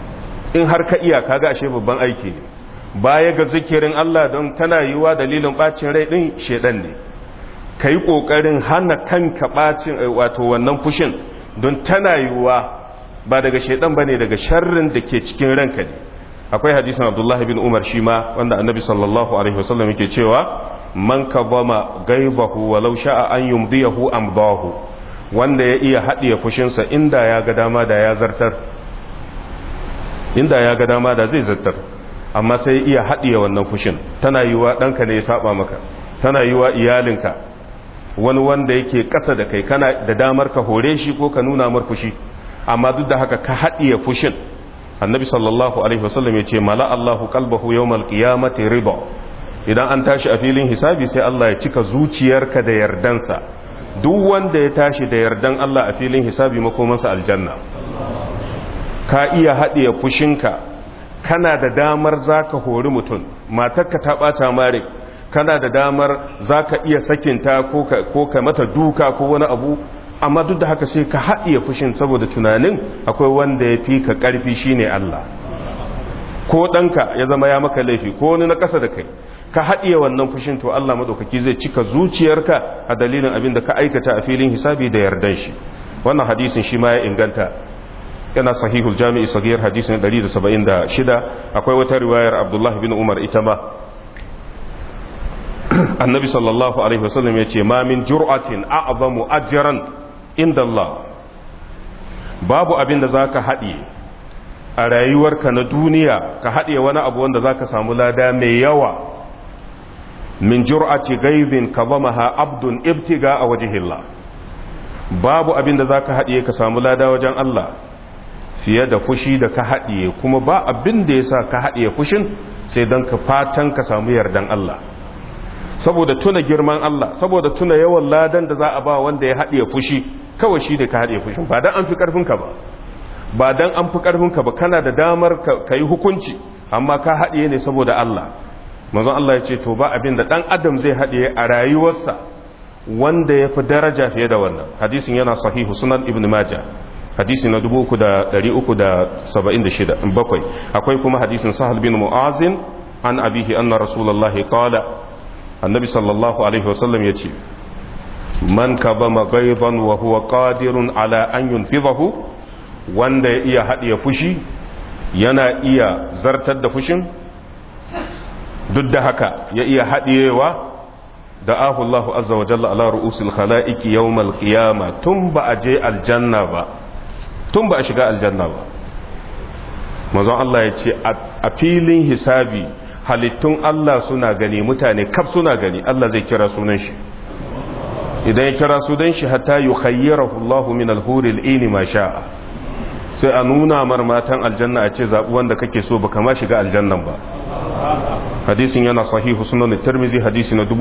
S1: in har ka iya kaga ashe babban aiki ne baya ga zikirin Allah don tana yiwa dalilin bacin rai din shedan ne ka yi ƙoƙarin hana kanka bacin wato wannan fushin don tana yiwa ba daga shedan bane daga sharrin da ke cikin ranka ne akwai hadisin abdullahi bin umar shi ma wanda annabi sallallahu alaihi wasallam yake cewa man kabama gaibahu walau sha'a an yumdiyahu amdahu wanda ya iya haɗiye fushinsa inda ya ga dama da ya zartar inda ya ga dama da zai zartar amma sai ya iya haɗiye wannan fushin tana yiwa ɗanka ne ya saba maka tana yiwa iyalinka wani wanda yake ƙasa da kai kana da damar ka hore shi ko ka nuna mar fushi amma duk da haka ka haɗiye fushin annabi sallallahu alaihi wasallam ya ce mala Allahu qalbahu yawmal qiyamati riba idan an tashi a filin hisabi sai Allah ya cika zuciyarka da yardansa duk wanda ya tashi da yardan Allah a filin hisabi makomansa aljanna ka iya haɗiye fushinka kana da damar zaka hori mutum matarka ta ɓata mare kana da damar zaka iya sakinta ko ka mata duka ko wani abu amma duk da haka sai ka haɗiye fushin saboda tunanin akwai wanda ya fi ka ƙarfi shine Allah ko ɗanka ya zama ya maka laifi ko wani na ƙasa da kai ka haɗiye wannan fushin to Allah maɗaukaki zai cika zuciyarka a dalilin abin da ka aikata a filin hisabi da yardan shi wannan hadisin shi ma ya inganta yana sahihul jami'i sagir hadisin 176 akwai wata riwayar Abdullah bin Umar ita ma annabi sallallahu alaihi wasallam ya ce ma min jur'atin a'zamu ajran inda Allah babu abin da zaka haɗiye a rayuwarka na duniya ka haɗiye wani abu wanda zaka samu lada mai yawa min jur'ati gaizin kazamaha abdun ibtiga a wajihillah babu abin da zaka haɗiye ka samu lada wajen Allah fiye da fushi da ka haɗiye kuma ba abin da yasa ka haɗiye fushin sai don ka fatan ka samu yardan Allah saboda tuna girman Allah saboda tuna yawan ladan da za a ba wanda ya haɗiye fushi kawai shi da ka haɗiye fushin ba dan an fi ƙarfinka ba ba dan an fi ƙarfinka ba kana da damar ka yi hukunci amma ka haɗiye ne saboda Allah manzon Allah ya ce to ba abin da ɗan adam zai haɗiye a rayuwarsa wanda ya fi daraja fiye da wannan hadisin yana sahihu sunan ibn maja hadisi na 3,376 bakwai akwai kuma hadisin sahal bin mu'azin an abihi anna rasulullahi qala annabi sallallahu alaihi wasallam ya ce man kabama gaiban wa huwa qadirun ala an yunfidahu wanda ya iya haɗiye fushi yana iya zartar da fushin duk da haka ya iya haɗiyewa da ahullahu azza wa jalla ala ru'usil khala'iki yawmal qiyama tun ba a je aljanna ba tun ba a shiga aljanna ba manzon Allah ya ce a filin hisabi halittun Allah suna gani mutane kaf suna gani Allah zai kira sunan shi idan ya kira sunan shi hatta yukhayyirahu Allah min al-huril ini ma sha'a sai a nuna mar matan aljanna a ce zabi wanda kake so baka ma shiga aljannan ba hadisin yana sahihu sunan tirmizi hadisi na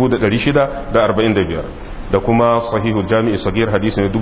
S1: 6645 da kuma sahihu jami'i sagir hadisi na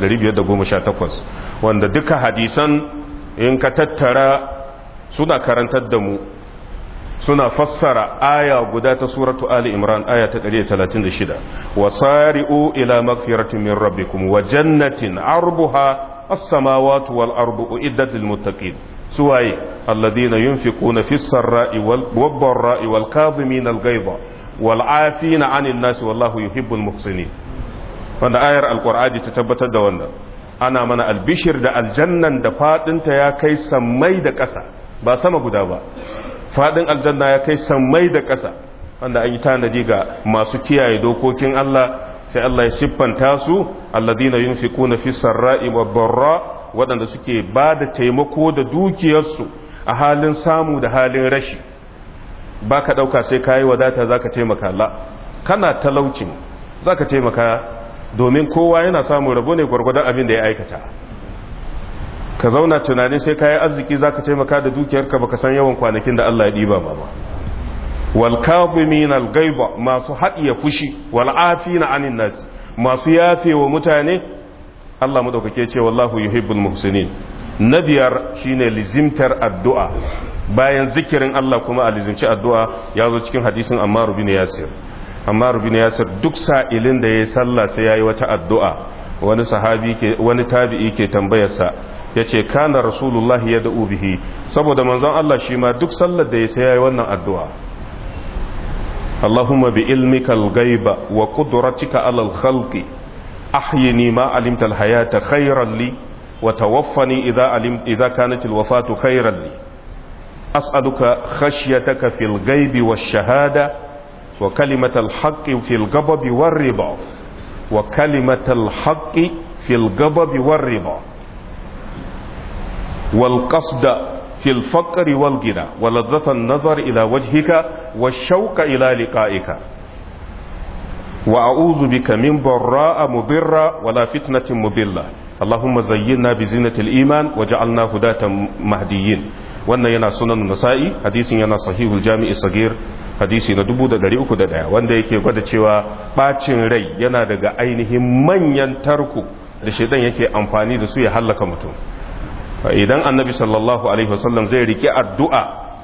S1: 6518 wanda duka hadisan in ka tattara suna karantar da mu suna fassara aya guda ta suratu ali imran aya ta 136 wasari'u ila magfiratin min rabbikum wa jannatin arbuha as-samawati wal ardu uiddat lil muttaqin suwaye alladhina yunfiquna fis sarra'i wal dharra'i wal kadhimina al ghaiza wal 'afina 'anil nasi wallahu yuhibbul muhsinin wanda ayar alqur'ani ta tabbatar da wannan ana mana albishir da aljannan da fadinta ya kai sammai da ƙasa ba sama guda ba fadin aljanna ya kai sammai da ƙasa wanda an yi tanadi ga masu kiyaye dokokin Allah sai Allah ya siffanta su alladina yunfiquna fi sarra'i wa barra waɗanda suke ba da taimako da dukiyarsu a halin samu da halin rashi ba ka ɗauka sai kayi wadata za ka taimaka la kana talaucin za ka taimaka domin kowa yana samun rabo ne gwargwadon abin da ya aikata ka zauna tunanin sai kayi arziki za ka taimaka da dukiyarka baka san yawan kwanakin da Allah ya ɗiba ba ba wal kadhimin al ghaiba masu hadiya fushi wal afina anin nas masu yafe wa mutane Allah madaukake ce wallahu yuhibbul muhsinin na biyar shine lizimtar addu'a bayan zikirin Allah kuma a lizimci addu'a ya zo cikin hadisin Ammar bin Yasir Ammar bin Yasir duk sa'ilin da yayi sallah sai yayi wata addu'a wani sahabi ke wani tabi'i ke tambayarsa ya ce kana rasulullah ya da'u bihi saboda manzon Allah shi ma duk sallar da ya sai yayi wannan addu'a Allahumma bi ilmika al-ghaiba wa qudratika ala al-khalqi ahyini ma alimta al-hayata khayran li wa tawaffani idha alim idha kanat al-wafatu khayran li as'aluka khashyataka fil ghaibi wash-shahada wa kalimatal haqqi fil ghadabi war-riba wa kalimatal haqqi fil ghadabi war-riba والقصد في الفقر والغنى ولذة النظر إلى وجهك والشوق إلى لقائك وأعوذ بك من ضراء مضرة ولا فتنة مضلة اللهم زينا بزينة الإيمان وجعلنا هداة مهديين wannan yana sunan nasa'i hadisin yana sahihul jami'i sagir hadisi na dubu da dari uku da daya wanda yake gwada cewa bacin rai yana daga ainihin manyan tarku da shaidan yake amfani da su ya hallaka mutum idan annabi sallallahu alaihi wasallam zai rike addu'a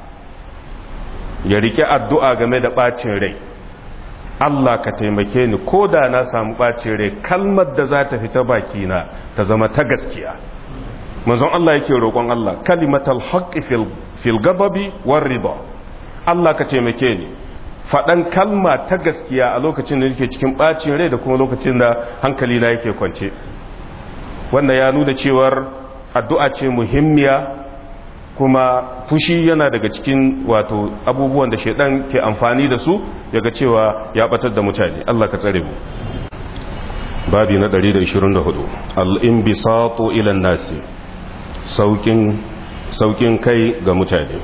S1: ya rike addu'a game da ɓacin rai Allah ka taimake ni ko da na samu ɓacin rai kalmar da za ta fita bakina ta zama ta gaskiya manzon Allah yake roƙon Allah kalimatal haqqi fil gababi war riba Allah ka taimake ni faɗan kalma ta gaskiya a lokacin da nake cikin ɓacin rai da kuma lokacin da hankali na yake kwance wanda ya nuna cewar addu'a ce muhimmiya kuma fushi yana daga cikin wato abubuwan da shaidan ke amfani da su yaga cewa ya batar da mutane Allah ka tsare mu babi na 124 al-inbisatu ila nasi saukin saukin kai ga mutane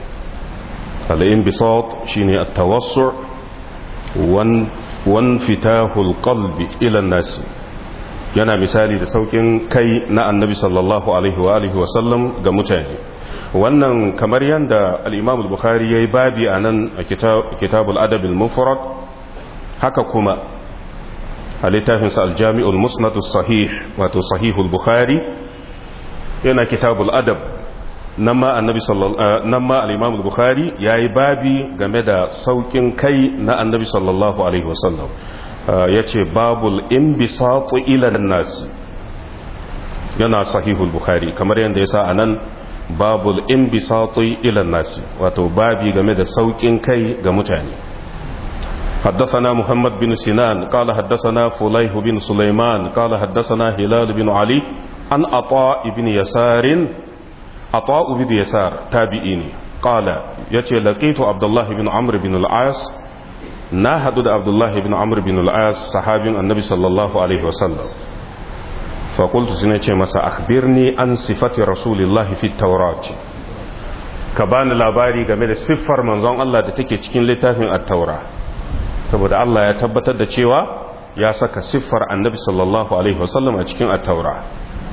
S1: al-inbisat shine at-tawassu wan wan fitahul qalbi ila nasi yana misali da saukin kai na annabi sallallahu alaihi wa alihi wasallam ga mutane wannan kamar yadda al-imam al-bukhari yayi babi anan a kitabul adab al-mufrad haka kuma a littafin sa al-jami'ul musnad sahih wato sahihul bukhari yana kitabul adab nan ma annabi sallallahu nan ma al-imam al-bukhari yayi babi game da saukin kai na annabi sallallahu alaihi wasallam ya ce babul inbisatu ila nasi yana sahihul bukhari kamar yadda ya sa a nan babul inbisatu ila nasi wato babi game da saukin kai ga mutane حدثنا محمد بن سنان قال حدثنا فليح بن سليمان قال حدثنا هلال بن علي عن عطاء بن يسار عطاء بن يسار تابعيني قال يتي لقيت عبد الله بن عمرو بن العاص na hadu da abdullahi bin amr bin al'as sahabin annabi sallallahu alaihi wasallam fakultu su ce masa akhbirni an sifati rasulillahi fi taurati ka bani labari game da siffar manzon Allah da take cikin littafin at-taura saboda Allah ya tabbatar da cewa ya saka siffar annabi sallallahu alaihi wasallam a cikin at-taura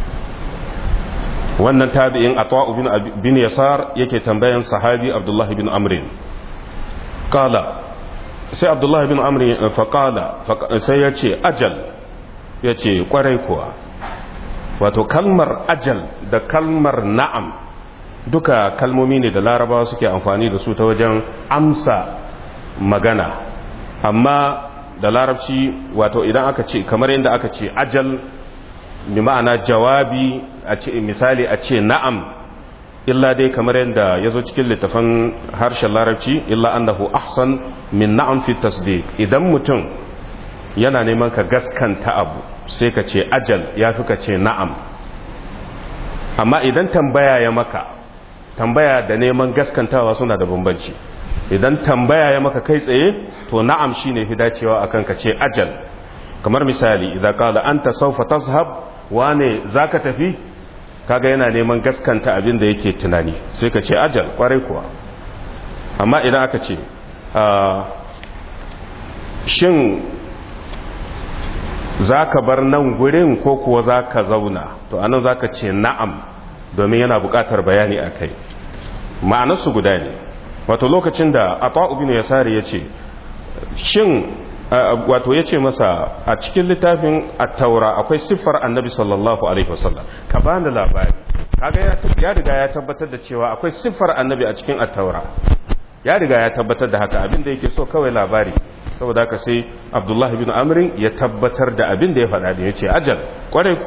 S1: wannan tabi'in atwa'u bin yasar yake tambayan sahabi abdullahi bin amrin qala sai abdullahi bin amri faƙala sai ya ce ajal ya ce ƙwarai kuwa wato kalmar ajal da kalmar na'am duka kalmomi ne da larabawa suke amfani da su ta wajen amsa magana amma da larabci wato idan aka ce kamar yadda aka ce ajal bi ma'ana jawabi a ce misali a ce na'am illa dai kamar yadda ya zo cikin littafin harshen larabci illa annahu ahsan min na'am fi tasdiq idan mutum yana neman ka gaskanta abu sai ka ce ajal ya fi ka ce na'am amma idan tambaya ya maka tambaya da neman gaskantawa suna da bambanci idan tambaya ya maka kai tsaye to na'am shine fi dacewa akan ka ce ajal kamar misali idan qala anta sawfa tazhab wane zaka tafi kaga yana neman gaskanta abin da yake tunani sai ka ce ajal kwarai kuwa amma idan aka ce shin za ka bar nan gurin ko kuwa za ka zauna to anan za ka ce na'am domin yana buƙatar bayani a kai ma'anarsu guda ne wato lokacin da a ta'ubinu ya sare ya ce shin wato ya ce masa a cikin littafin attaura akwai siffar annabi sallallahu alaihi wasallam ka ba ni labari kaga ya riga ya tabbatar da cewa akwai siffar annabi a cikin attaura ya riga ya tabbatar da haka abin da yake so kawai labari saboda haka sai abdullahi bin amrin ya tabbatar da abin da ya faɗa da ya ce ajal kwarai kuwa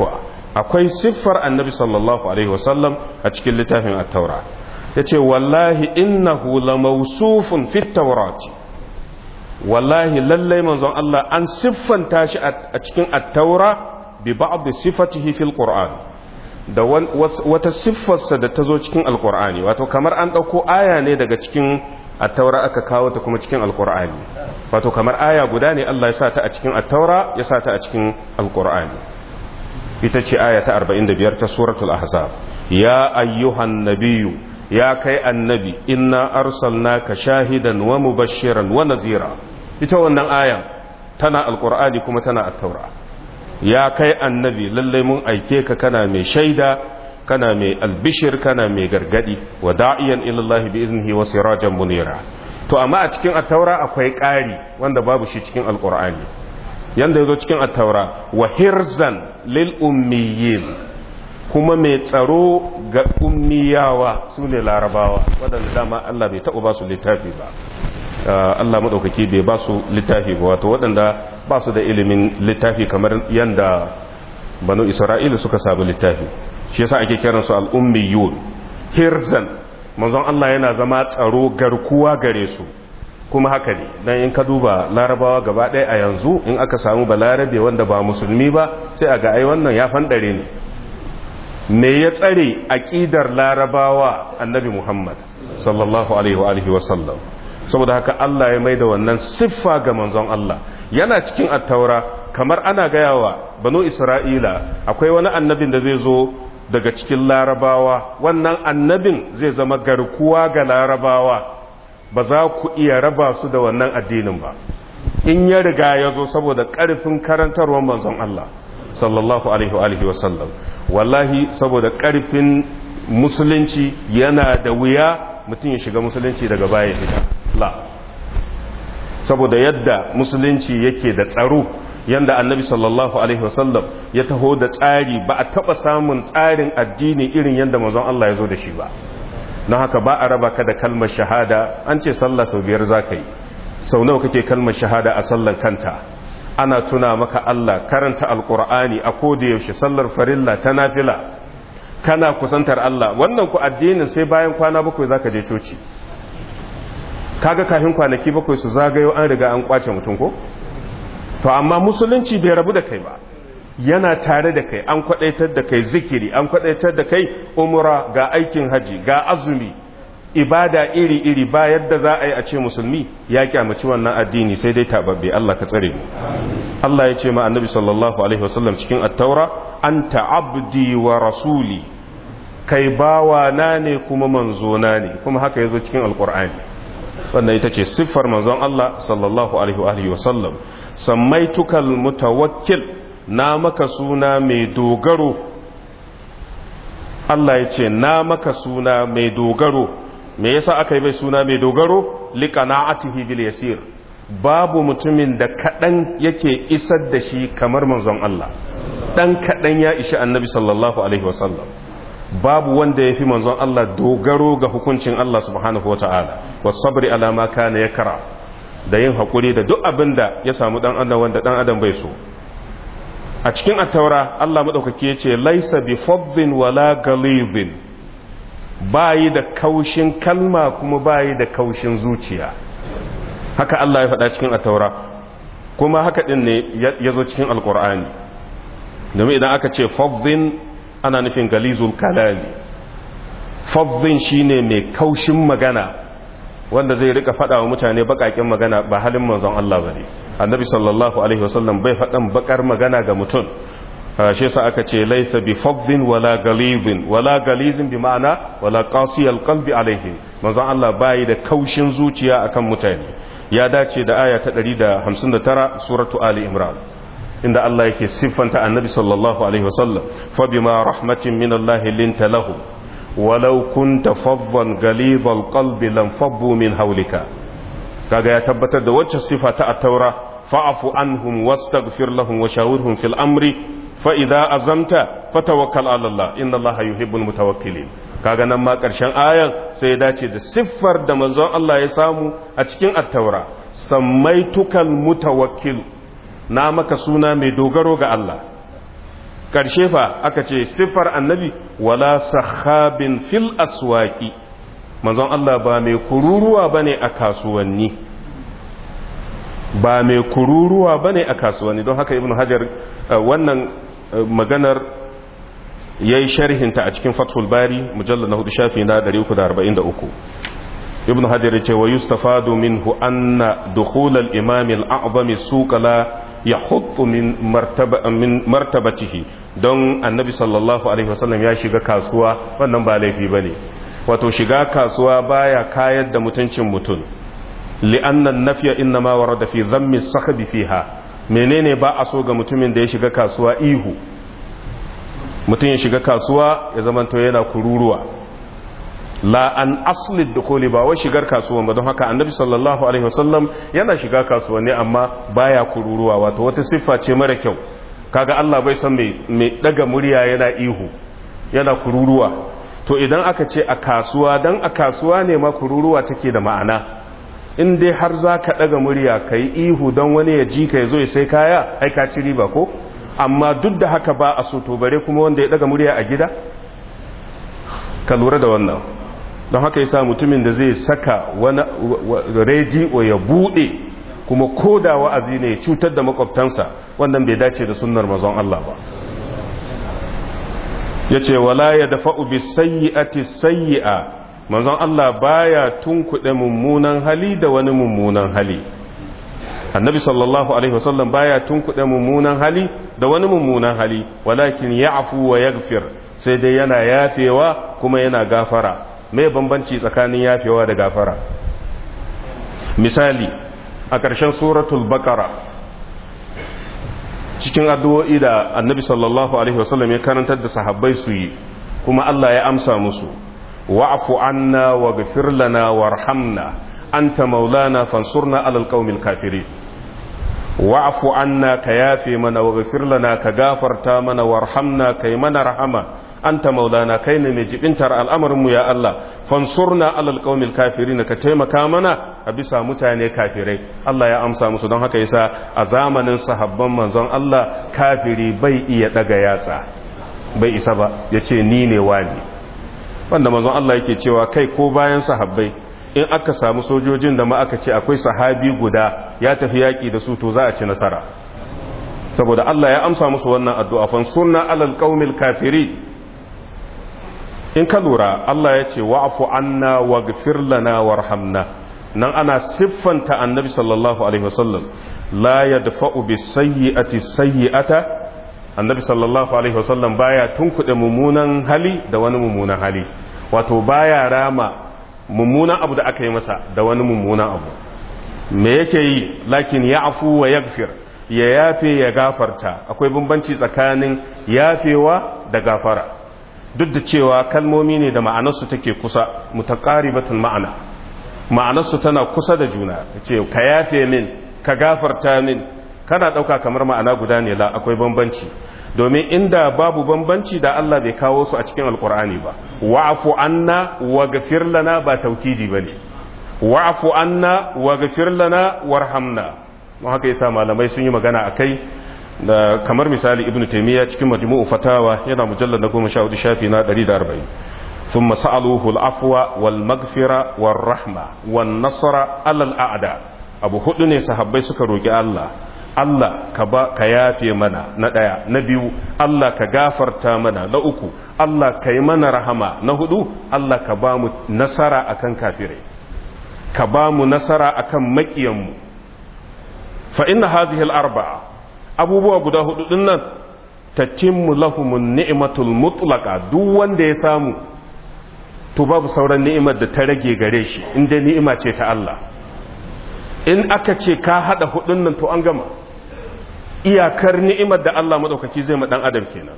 S1: akwai siffar annabi sallallahu alaihi wasallam a cikin littafin at-taura yace wallahi innahu lamawsufun fit tawrati wallahi lallai manzon Allah an siffanta shi a cikin at-taura bi ba'd sifatihi fil qur'an da wata siffarsa da ta zo cikin alqur'ani wato kamar an dauko aya ne daga cikin at-taura aka kawo ta kuma cikin alqur'ani wato kamar aya guda ne Allah ya sa ta a cikin at-taura ya sa ta a cikin alqur'ani ita ce aya ta 45 ta suratul ahzab ya ayyuhan nabiyyu ya kai annabi inna arsalnaka shahidan wa mubashiran wa nazira ita wannan ayan tana alqur'ani kuma tana at-taura ya kai annabi lallai mun aike ka kana mai shaida kana mai albishir kana mai gargadi wa da'iyan ila Allah bi iznihi wa sirajan munira to amma a cikin at-taura akwai ƙari wanda babu shi cikin alqur'ani yanda yazo cikin at-taura wa hirzan lil ummiyin kuma mai tsaro ga ummiyawa su ne larabawa waɗanda dama Allah bai taɓa ba su littafi ba Allah maɗaukaki bai ba su littafi ba wato waɗanda ba su da ilimin littafi kamar yanda banu isra'ila suka sabu littafi shi yasa ake kiransu al'ummiyun hirzan manzon Allah yana zama tsaro garkuwa gare su kuma haka ne dan in ka duba larabawa gaba ɗaya a yanzu in aka samu balarabe wanda ba musulmi ba sai a ga ai wannan ya fanɗare ne me ya tsare aƙidar larabawa annabi muhammad sallallahu alaihi wa sallam saboda haka Allah ya mai da wannan siffa ga manzon Allah yana cikin attaura kamar ana gayawa banu isra'ila akwai wani annabin da zai zo daga cikin larabawa wannan annabin zai zama garkuwa ga larabawa ba za ku iya raba su da wannan addinin ba in ya riga ya zo saboda ƙarfin karantarwar manzon Allah sallallahu alaihi wa sallam wallahi saboda ƙarfin musulunci yana da wuya mutum ya shiga musulunci daga baya fita la saboda yadda musulunci yake da tsaro yadda annabi sallallahu alaihi wasallam ya taho da tsari ba a taba samun tsarin addini irin yadda manzon Allah ya zo da shi ba na haka ba a raba ka da kalmar shahada an ce sallah sau biyar za ka yi sau nawa kake kalmar shahada a sallar kanta ana tuna maka Allah karanta alkur'ani a koda yaushe sallar farilla ta nafila kana kusantar Allah wannan ku addinin sai bayan kwana bakwai zaka je coci kaga kafin kwanaki bakwai su zagayo an riga an kwace mutum ko to amma musulunci bai rabu da kai ba yana tare da kai an kwadaitar da kai zikiri an kwadaitar da kai umra ga aikin haji ga azumi ibada iri-iri ba yadda za a yi a ce musulmi ya kyamaci wannan addini sai dai tababbe Allah ka tsare mu Allah ya ce ma annabi sallallahu alaihi wasallam cikin at-taura anta abdi wa rasuli kai bawa na ne kuma manzo na ne kuma haka yazo cikin alqur'ani wannan ita ce siffar manzon Allah sallallahu alaihi wa sallam samaitukal mutawakkil na maka suna mai dogaro Allah ya ce na maka suna mai dogaro me yasa aka yi mai suna mai dogaro liqana'atihi bil yasir babu mutumin da kadan yake isar da shi kamar manzon Allah dan kadan ya ishi annabi sallallahu alaihi wa sallam babu wanda ya fi manzon Allah dogaro ga hukuncin Allah subhanahu wa ta'ala wa sabri alama kana ya kara da yin haƙuri da duk abin da ya samu ɗan adam wanda ɗan adam bai so a cikin attaura Allah maɗaukaki ya ce laisa bi faddin wala galibin bayi da kaushin kalma kuma bayi da kaushin zuciya haka Allah ya faɗa cikin attaura kuma haka ɗin ne ya zo cikin alƙur'ani domin idan aka ce faddin ana nufin galizul kalami fazzin shine mai kaushin magana wanda zai rika faɗa wa mutane bakakin magana ba halin manzon Allah bane annabi sallallahu alaihi wasallam bai faɗan bakar magana ga mutum shi yasa aka ce laysa bi fazzin wala galizin wala galizin bi ma'ana wala qasiyal qalbi alaihi manzon Allah bai da kaushin zuciya akan mutane ya dace da aya ta 159 suratu ali imran inda Allah yake siffanta annabi sallallahu alaihi wasallam fa bima rahmatin min Allah linta lahu walau kunta faddan ghalidhal qalbi lam fabbu min hawlika kaga ya tabbatar da wacce sifa ta at-taura fa'fu anhum wastaghfir lahum wa shawirhum fil amri fa idza azamta fatawakkal ala Allah inna Allah yuhibbul mutawakkilin kaga nan ma karshen ayan sai ya dace da siffar da manzon Allah ya samu a cikin at-taura samaitukal mutawakkil na maka suna mai dogaro ga Allah ƙarshe fa aka ce siffar annabi wala sahabin fil aswaki manzon Allah ba mai kururuwa bane a kasuwanni ba mai kururuwa bane a kasuwanni don haka ibnu hajar wannan maganar yayi sharhinta a cikin fathul bari mujallal na hudu shafi na 343 ibnu hajar ya ce wa yustafadu minhu anna dukhul al-imam al-a'zam suq la yahuttu min martaba min martabatihi don annabi sallallahu alaihi wasallam ya shiga kasuwa wannan ba laifi bane wato shiga kasuwa baya kayar da mutuncin mutum li'annan nafiya innama warada fi dhammi sakhbi fiha menene ba a so ga mutumin da ya shiga kasuwa ihu mutum ya shiga kasuwa ya zamanto yana kururuwa la an asli dukuli ba wai shigar kasuwan ba don haka annabi sallallahu alaihi wasallam yana shiga kasuwanni amma baya kururuwa wato wata siffa ce mara kyau kaga Allah bai san mai daga murya yana ihu yana kururuwa to idan aka ce a kasuwa dan a kasuwa ne ma kururuwa take da ma'ana in dai har za ka daga murya ka yi ihu don wani ya ji ka ya zo ya sai kaya ai ka ci riba ko amma duk da haka ba a so to bare kuma wanda ya daga murya a gida ka lura da wannan don haka yasa mutumin da zai saka wani rediyo ya bude kuma koda wa'azi ne cutar da makwabtansa wannan bai dace da sunnar mazan Allah ba yace wala ya dafa'u bis sayyi'ati sayyi'a manzon Allah baya tunkuɗe mummunan hali da wani mummunan hali annabi sallallahu alaihi wasallam baya tunkuɗe mummunan hali da wani mummunan hali walakin ya'fu wa yaghfir sai dai yana yafewa kuma yana gafara me bambanci tsakanin yafewa da gafara misali a ƙarshen suratul baqara cikin addu'o'i da annabi sallallahu alaihi wasallam ya karantar da sahabbai su yi kuma Allah ya amsa musu wa'fu anna waghfir lana warhamna anta maulana fansurna alal qaumil kafirin wa'fu anna ka yafe mana waghfir lana ka gafarta mana warhamna kai mana rahama anta maulana kai ne mai jibintar al'amarinmu ya Allah fansurna alal qaumil kafirin ka taimaka mana a bisa mutane kafirai Allah ya amsa musu don haka yasa a zamanin sahabban manzon Allah kafiri bai iya daga yatsa bai isa ba yace ni ne wani wanda manzon Allah yake cewa kai ko bayan sahabbai in aka samu sojojin da ma aka ce akwai sahabi guda ya tafi yaki da su to za a ci nasara saboda Allah ya amsa musu wannan addu'a fansurna alal qaumil kafirin in ka lura Allah ya ce wa'afu anna waghfir lana warhamna nan ana siffanta annabi sallallahu alaihi wasallam la yadfa'u bis sayyi'ati sayyi'ata annabi sallallahu alaihi wasallam baya tunkuɗe mummunan hali da wani mummunan hali wato baya rama mummunan abu da aka yi masa da wani mummunan abu me yake yi lakin ya'fu wa yaghfir ya yafe ya gafarta akwai bambanci tsakanin yafewa da gafara duk da cewa kalmomi ne da ma'anarsu take kusa mutaqaribatul ma'ana ma'anarsu tana kusa da juna ce ka yafe min ka gafarta min kana dauka kamar ma'ana guda ne la akwai bambanci domin inda babu bambanci da Allah bai kawo su a cikin alkur'ani ba wa'fu anna waghfir lana ba taukidi bane wa'fu anna waghfir lana warhamna don haka yasa malamai sun yi magana akai da kamar misali ibnu taymiya cikin majmu'u fatawa yana mujallad na 14 shafi na 140 ثم سألوه العفو والمغفرة والرحمة والنصر على الأعداء أبو هدني صحابي suka roki Allah Allah ka ba ka yafe mana na ɗaya na biyu Allah ka gafarta mana na uku Allah ka yi mana rahama na hudu Allah ka ba mu nasara akan kafirai ka ba mu nasara akan makiyanmu fa inna hazihi al-arba'a abubuwa guda hudu din nan tatimmu lahumun ni'matul mutlaqa duk wanda ya samu to babu sauran ni'imar da ta rage gare shi inda ni'ima ce ta Allah in aka ce ka hada hudun nan to an gama iyakar ni'imar da Allah madaukaki zai ma dan adam kenan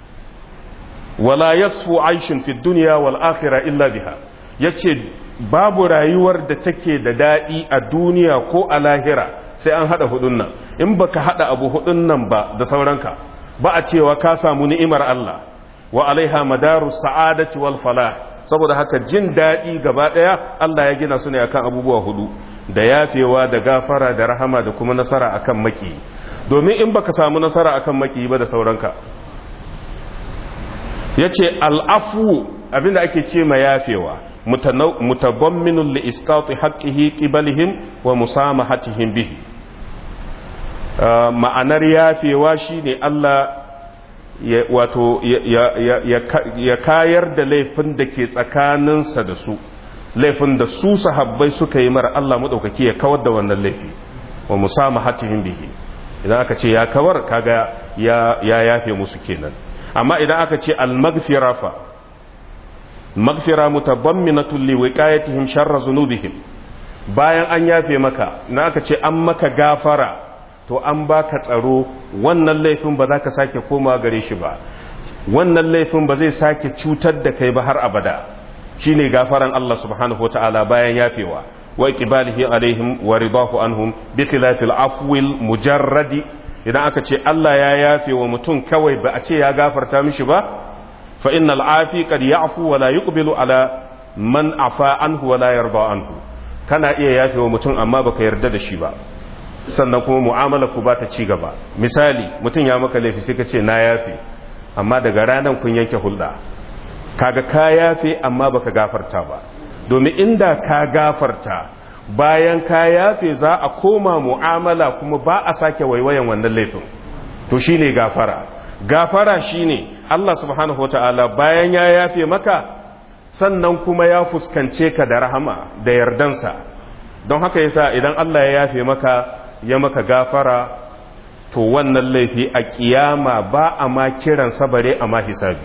S1: wala yasfu aishin fi dunya wal akhirah illa biha yace babu rayuwar da take da dadi a duniya ko a lahira sai an hada hudun nan in baka hada abu hudun nan ba da sauranka ba a cewa ka samu ni'imar Allah wa alaiha madaru sa'adati wal falah saboda haka jin dadi gaba daya Allah ya gina su ne akan abubuwa hudu da yafewa da gafara da rahama da kuma nasara akan maki domin in baka samu nasara akan maki ba da sauranka yace al'afu abinda ake ce ma yafewa mutabamminun li isqati haqqihi qibalihim wa musamahatihim bihi ma'anar yafewa shine Allah ya wato ya kayar da laifin da ke tsakaninsa da su laifin da su sahabbai suka yi mara Allah madaukaki ya kawar da wannan laifi wa musamahatihim bihi idan aka ce ya kawar kaga ya ya yafe musu kenan amma idan aka ce al-maghfira fa maghfira mutabamminatun li wiqayatihim sharra zunubihim bayan an yafe maka idan aka ce an maka gafara to an baka tsaro wannan laifin ba za ka sake komawa gare shi ba wannan laifin ba zai sake cutar da kai ba har abada shine gafaran Allah subhanahu wataala bayan yafewa wa iqbalihi alaihim wa ridahu anhum bi khilafil afwil mujarradi idan aka ce Allah ya yafe wa mutum kawai ba a ce ya gafarta mishi ba fa innal afi qad ya'fu wa la yuqbilu ala man afa anhu wa la yarda anhu kana iya yafe wa mutum amma baka yarda da shi ba sannan kuma mu'amala ku ba ta ci gaba misali mutum ya maka laifi sai ka ce na yafe amma daga ranar kun yanke hulɗa kaga ka yafe amma baka gafarta ba domin inda ka gafarta bayan ka yafe za a koma mu'amala kuma ba a sake waiwayan wannan laifin to shine gafara gafara shine Allah subhanahu wataala bayan ya yafe maka sannan kuma ya fuskance ka da rahama da yardansa don haka yasa idan Allah ya yafe maka ya maka gafara to wannan laifi a kiyama ba a ma kiran sabare a ma hisabi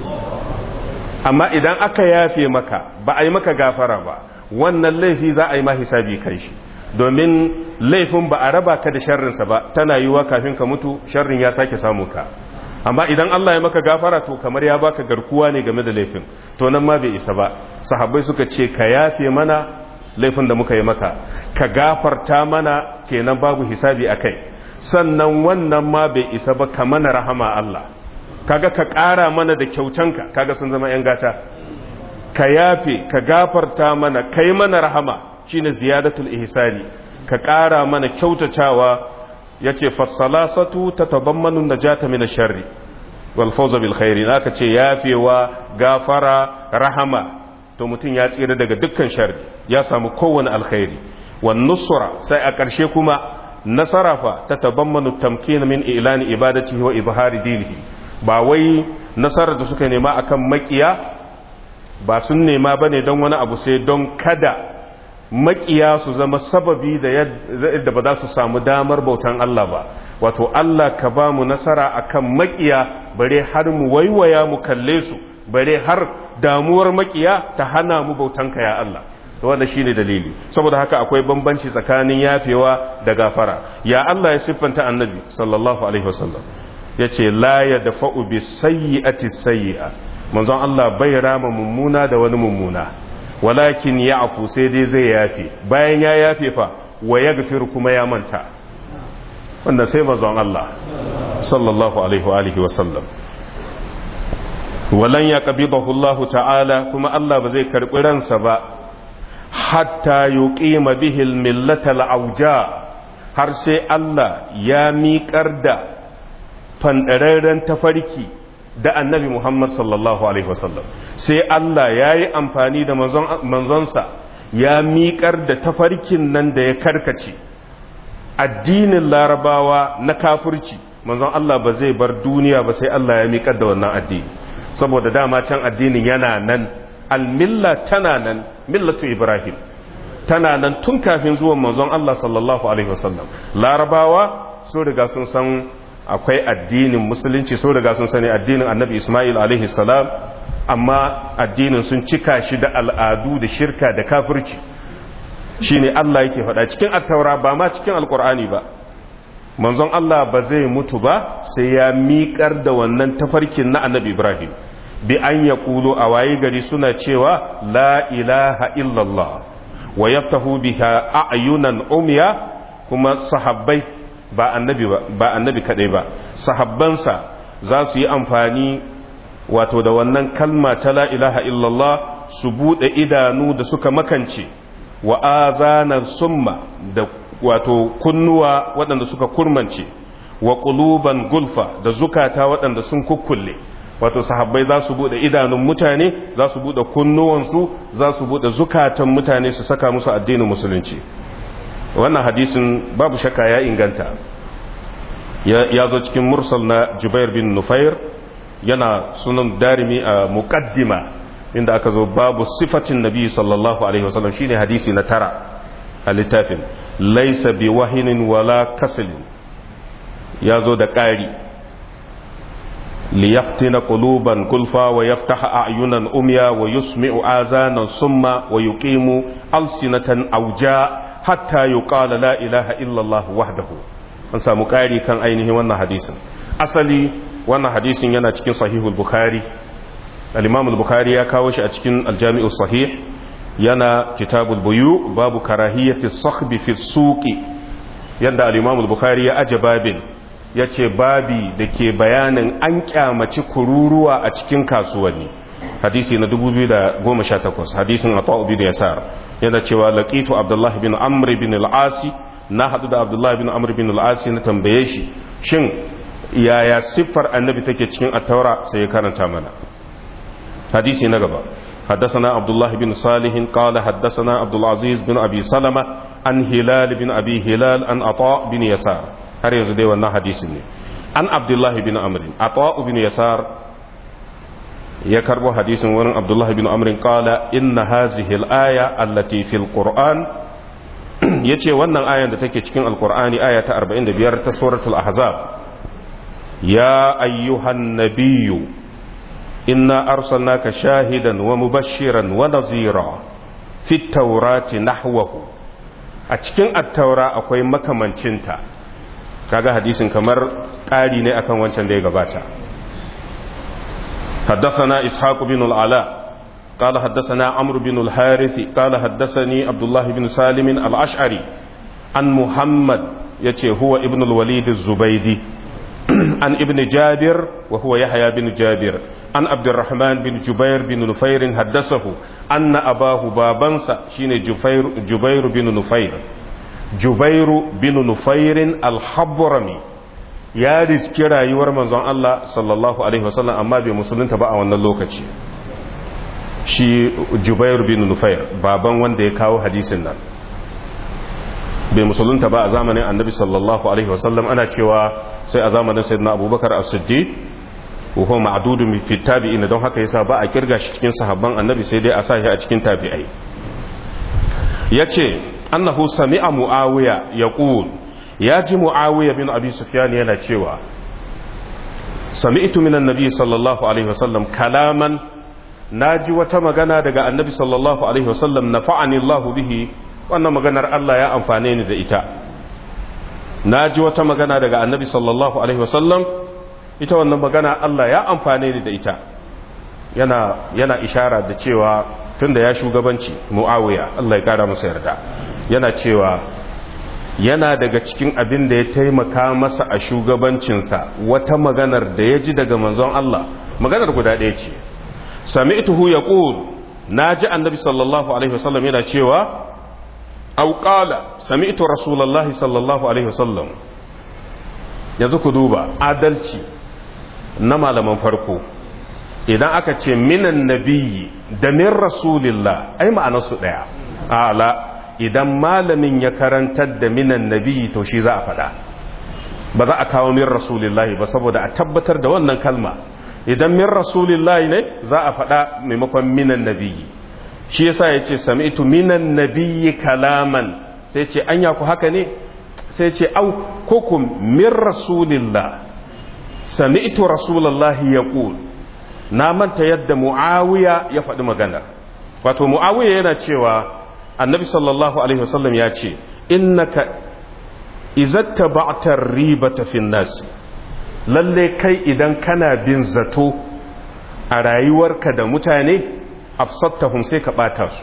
S1: amma idan aka yafe maka ba a yi maka gafara ba wannan laifi za a yi ma hisabi kai shi domin laifin ba a raba ka da sharrinsa ba tana yiwuwa kafin ka mutu sharrin ya sake samu ka amma idan Allah ya maka gafara to kamar ya baka garkuwa ne game da laifin to nan ma bai isa ba sahabbai suka ce ka yafe mana laifin da muka yi maka ka gafarta mana kenan babu hisabi a kai sannan wannan ma bai isa ba ka mana rahama Allah kaga ka ƙara mana da kyautanka kaga sun zama 'yan gata ka yafe ka gafarta mana kai mana rahama shine ziyadatul ihsani ka ƙara mana kyautatawa yace fassalasatu tatabammanu najata min ash-sharri wal fawza bil khairi aka ce yafewa gafara rahama to mutum ya tsira daga dukkan sharri ya samu kowane alkhairi wan nusra sai a ƙarshe kuma nasara fa ta tabammanu tamkin min ilani ibadatihi wa izhari dinihi ba wai nasarar da suka nema akan makiya ba sun nema bane don wani abu sai don kada makiya su zama sababi da yadda ba za su samu damar bautan Allah ba wato Allah ka ba mu nasara akan makiya bare har mu waiwaya mu kalle su bare har damuwar makiya ta hana mu bautanka ya Allah to wanda shine dalili saboda haka akwai bambanci tsakanin yafewa da gafara ya Allah ya siffanta annabi sallallahu alaihi wasallam yace la yadfa'u bi sayyi'ati sayyi'a manzon Allah bai rama mummuna da wani mummuna walakin ya'fu sai dai zai yafe bayan ya yafe fa wa yaghfir kuma ya manta wanda sai manzon Allah sallallahu alaihi wa alihi wasallam walan ya qabidahu Allah ta'ala kuma Allah ba zai karbi ransa ba hatta yuqima bihi al-millata al-awja har sai Allah ya miƙar da fandararren tafarki da annabi Muhammad sallallahu alaihi wasallam sai Allah ya yi amfani da manzonsa ya miƙar da tafarkin nan da ya karkace addinin larabawa na kafirci manzon Allah ba zai bar duniya ba sai Allah ya miƙar da wannan addini saboda dama can addinin yana nan almilla tana nan millatu ibrahim tana nan tun kafin zuwan manzon Allah sallallahu alaihi wasallam larabawa sun riga sun san akwai addinin musulunci sun riga sun sani addinin annabi ismail alaihi salam amma addinin sun cika shi da al'adu da shirka da kafirci shine Allah yake faɗa cikin attaura ba ma cikin alkur'ani ba manzon Allah ba zai mutu ba sai ya miƙar da wannan tafarkin na annabi Ibrahim bi an ya ƙulo a waye gari suna cewa la ilaha illallah wa yaftahu biha a'yunan umya kuma sahabbai ba annabi ba ba annabi kadai ba sahabbansa za su yi amfani wato da wannan kalma ta la ilaha illallah su bude idanu da suka makance wa azanar summa da wato kunnuwa waɗanda suka kurmance wa ƙuluban gulfa da zukata waɗanda sun kukkulle wato sahabbai za su bude idanun mutane za su bude kunnuwansu za su bude zukatan mutane su saka musu addinin musulunci wannan hadisin babu shakka ya inganta ya zo cikin mursal na jubair bin nufair yana sunan darimi a muqaddima inda aka zo babu sifatin nabi sallallahu alaihi wasallam shine hadisi na tara a littafin laisa bi wahinin wala kasalin ya zo da ƙari liyaftina quluban kulfa wa yaftaha a'yunan umya wa yusmi'u azanan summa wa yuqimu alsinatan auja hatta yuqala la ilaha illa Allah wahdahu an samu ƙari kan ainihin wannan hadisin asali wannan hadisin yana cikin sahihul bukhari al-imam al-bukhari ya kawo shi a cikin al-jami'u sahih yana kitabul buyu babu karahiyati sakhbi fi suqi yanda al-imam al-bukhari ya aje babin yace babi dake bayanin an kyamaci kururuwa a cikin kasuwanni hadisi na 2018 hadisin ata'u bin yasar yana cewa laqitu abdullah bin amr bin al-asi na hadu da abdullah bin amr bin al-asi na tambaye shi shin yaya siffar annabi take cikin at-taura sai ya karanta mana hadisi na gaba حدثنا عبد الله بن صالح قال حدثنا عبد العزيز بن أبي سلمة عن هلال بن أبي هلال عن عطاء بن يسار هل يزدي وانا حديث عن عبد الله بن عمرو عطاء بن يسار يكرب حديث ورن عبد الله بن عمرو قال إن هذه الآية التي في القرآن yace wannan ayan da take cikin alkur'ani aya ta 45 ta suratul ahzab ya ayyuhan nabiyyu إنا أرسلناك شاهدا ومبشرا ونظيرا في التوراة نحوه أتكين التوراة أكوي مكمن چنتا kaga hadisin kamar ƙari ne akan wancan da ya gabata حدثنا إسحاق بن العلاء قال حدثنا عمرو بن الحارث قال حدثني عبد الله بن سالم الأشعري عن محمد يتي هو ابن الوليد الزبيدي عن ابن جابر وهو يحيى بن جابر عن عبد الرحمن بن جبير بن نفير حدثه أن أباه بابنسا شين جبير, جبير بن نفير جبير بن نفير الحبرمي ya riski rayuwar manzon Allah sallallahu alaihi wasallam amma bai musulunta ba a wannan lokaci shi Jubair bin Nufair baban wanda ya kawo hadisin nan bai musulunta ba a zamanin annabi sallallahu alaihi wasallam ana cewa sai a zamanin sayyidina abubakar as-siddiq wa huwa ma'dudun fi tabi'in don haka yasa ba a kirga shi cikin sahabban annabi sai dai a sa shi a cikin tabi'ai yace annahu sami'a muawiya yaqul ya ji muawiya bin abi sufyan yana cewa sami'tu minan nabi sallallahu alaihi wasallam kalaman naji wata magana daga annabi sallallahu alaihi wasallam nafa'ani Allah bihi wannan maganar Allah ya amfane ni da ita na ji wata magana daga annabi sallallahu alaihi wasallam ita wannan magana Allah ya amfane ni da ita yana yana ishara da cewa tunda ya shugabanci muawiya Allah ya kara masa yarda yana cewa yana daga cikin abin da ya taimaka masa a shugabancinsa wata maganar da ya ji daga manzon Allah maganar guda ɗaya ce sami'tuhu yaqul naji annabi sallallahu alaihi wasallam yana cewa أو قال سمعت رسول الله صلى الله عليه وسلم yanzu ku duba adalci na malaman farko idan aka ce minan nabiyyi da min rasulillah ai ma'anarsu ɗaya ala idan malamin ya karantar da minan nabiyyi to shi za a faɗa ba za a kawo min rasulillahi ba saboda a tabbatar da wannan kalma idan min rasulillahi ne za a faɗa maimakon minan nabiyyi shi yasa ya ce sami'tu minan nabiyyi kalaman sai ce anya ku haka ne sai ce au kukum min rasulillah sami'tu rasulullahi yaqul na manta yadda muawiya ya faɗi magana wato muawiya yana cewa annabi sallallahu alaihi wasallam ya ce innaka izatta ba'tar ribata fin nas lalle kai idan kana bin zato a rayuwarka da mutane afsattahum sai ka bata su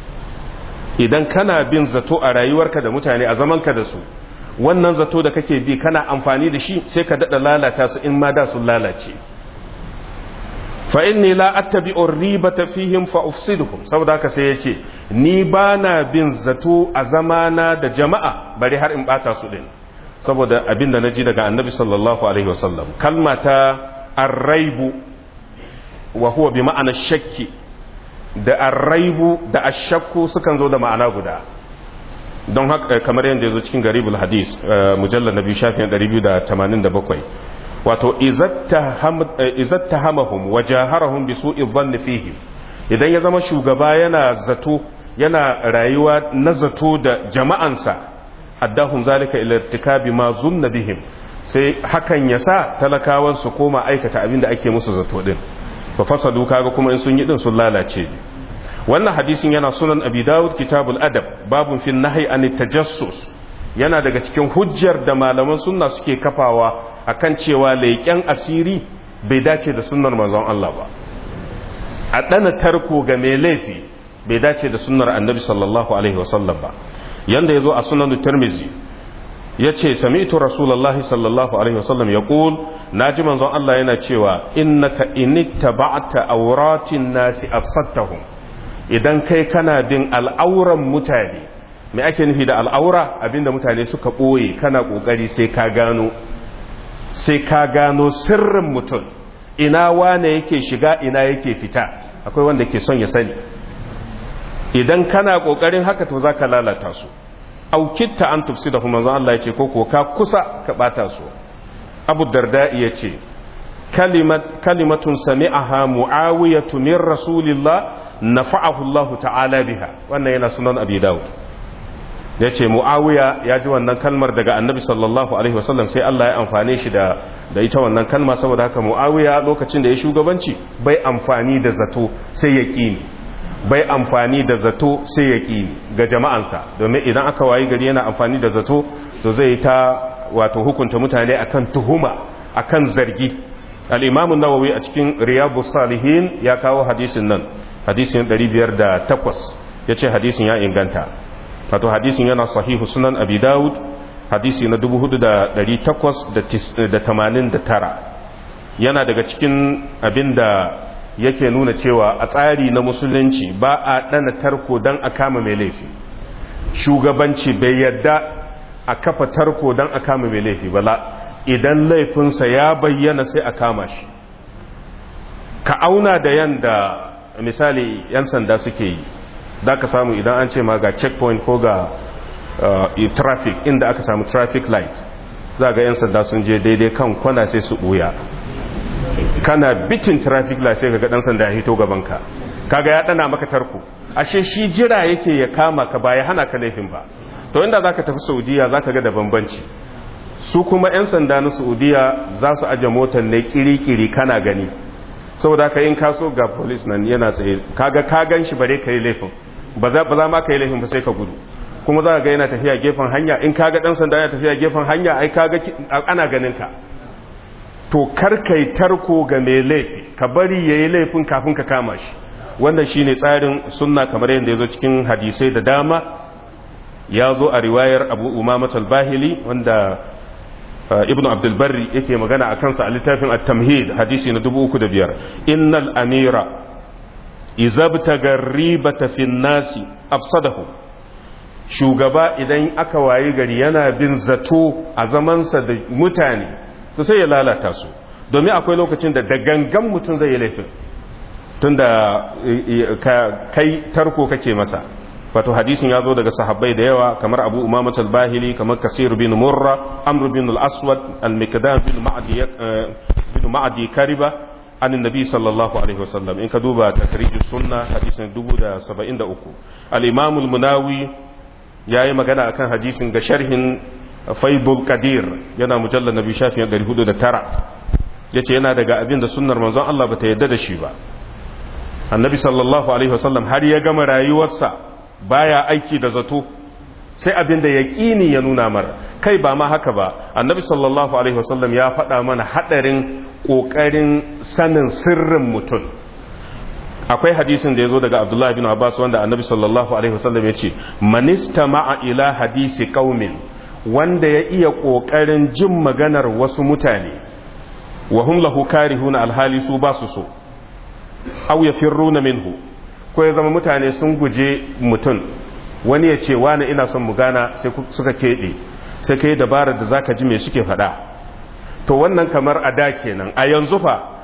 S1: idan kana bin zato a rayuwarka da mutane a zamanka da su wannan zato da kake bi kana amfani da shi sai ka dada lalata su in ma da sun lalace fa inni la attabi'u ribata fihim fa ufsiduhum saboda haka sai yace ni bana bin zato a zamana da jama'a bari har in bata su din saboda abinda naji daga annabi sallallahu alaihi wasallam kalma ta arraibu wa huwa bi ma'ana shakki da arraibu da ashakku sukan zo da ma'ana guda don haka kamar yadda ya zo cikin garibul hadis mujallar na biyu shafin 287 wato izatta hamahum wa jaharahum bi su'i dhanni fihim idan ya zama shugaba yana zato yana rayuwa na zato da jama'ansa addahum zalika ila irtikabi ma zunna bihim sai hakan ya sa talakawan su koma aikata abin da ake musu zato din fa fasadu kaga kuma in sun yi din sun lalace wannan hadisin yana sunan abi dawud kitabul adab babun fi nahyi an tajassus yana daga cikin hujjar da malaman sunna suke kafawa akan cewa leƙen asiri bai dace da sunnar manzon Allah ba a ɗana tarko ga mai laifi bai dace da sunnar annabi sallallahu alaihi wasallam ba yanda ya zo a sunan tirmizi ya ce sami'tu rasulullahi sallallahu alaihi wasallam ya ƙul na ji manzon Allah yana cewa innaka initta ba'ta auratin nasi afsattahum idan kai kana bin al'auran mutane me ake nufi da al'aura abinda mutane suka ɓoye kana ƙoƙari sai ka gano sai ka gano sirrin mutum ina wane yake shiga ina yake fita akwai wanda ke son ya sani idan kana kokarin haka to zaka lalata su aukitta an tufsi da kuma Allah ya ce ko ko ka kusa ka bata su Abu Darda ya ce kalimat kalimatun sami'aha muawiyatu min rasulillah nafa'ahu Allah ta'ala biha wannan yana sunan Abi Dawud ya ce mu'awiya ya ji wannan kalmar daga annabi sallallahu alaihi wasallam sai Allah ya amfane shi da da ita wannan kalma saboda haka mu'awiya lokacin da ya shugabanci bai amfani da zato sai ya ƙini bai amfani da zato sai ya ƙini ga jama'ansa domin idan aka wayi gari yana amfani da zato to zai ta wato hukunta mutane akan tuhuma akan zargi al-imam an-nawawi a cikin riyadus salihin ya kawo hadisin nan hadisin 508 yace hadisin ya inganta wato hadisin yana sahihu sunan abi dawud hadisi na 4889 yana daga cikin abin da yake nuna cewa a tsari na musulunci ba a ɗana tarko don a kama mai laifi shugabanci bai yadda a kafa tarko don a kama mai laifi bala idan laifinsa ya bayyana sai a kama shi ka auna da yanda misali 'yan sanda suke yi za ka samu idan an ce ma ga checkpoint ko ga traffic inda aka samu traffic light za ga 'yan sanda sun je daidai kan kwana sai su ɓuya kana bitin traffic light sai ga dan sanda ya hito gabanka kaga ya dana maka tarko ashe shi jira yake ya kama ka ba ya hana ka laifin ba to inda zaka tafi saudiya zaka ga da bambanci su kuma 'yan sanda na saudiya za su aje motar ne kiri-kiri kana gani saboda ka in kaso ga polis nan yana tsaye kaga ka gan shi bare ka yi laifin ba za ma ka yi laifin ba sai ka gudu kuma za ga yana tafiya gefen hanya in kaga dan sanda yana tafiya gefen hanya ai kaga ana ganin ka to karkai tarko ga mai laifi ka bari yayi laifin kafin ka kama shi wannan shine tsarin sunna kamar yadda ya zo cikin hadisai da dama ya zo a riwayar abu umamat al-bahili wanda ibnu abdulbarri yake magana a kansa a littafin at-tamhid hadisi na 305 innal amira izabtaga ribata fi nasi afsadahu shugaba idan aka wayi gari yana bin zato a zamansa da mutane to sai ya lalata su domin akwai lokacin da da gangan mutum zai yi laifin tunda kai tarko kake masa wato hadisin ya zo daga sahabbai da yawa kamar abu umamat al-bahili kamar kasir bin murra amr bin al-aswad al-mikdam bin ma'adi bin ma'adi kariba an nabi sallallahu alaihi wasallam in ka duba takrijus sunna hadisin 1073 al-imam al-munawi yayi magana akan hadisin ga sharhin faibul qadir yana mujallal nabi shafin 409 yace yana daga abin da sunnar manzon Allah bata yadda da shi ba annabi sallallahu alaihi wasallam har ya gama rayuwarsa baya aiki da zato sai abin da yaƙini ya nuna mara kai ba ma haka ba annabi sallallahu alaihi wasallam ya faɗa mana haɗarin ƙoƙarin sanin sirrin mutum akwai hadisin da ya zo daga abdullahi bin abbas wanda annabi sallallahu alaihi wasallam ya ce manista ma'a ila hadisi ƙaumin wanda ya iya ƙoƙarin jin maganar wasu mutane wa hum lahu karihuna alhali su ba su so aw yafirruna minhu ko ya zama mutane sun guje mutum wani ya ce wani ina son mu gana sai suka keɓe sai ka yi dabarar da za ka ji mai suke faɗa to wannan kamar a da kenan a yanzu fa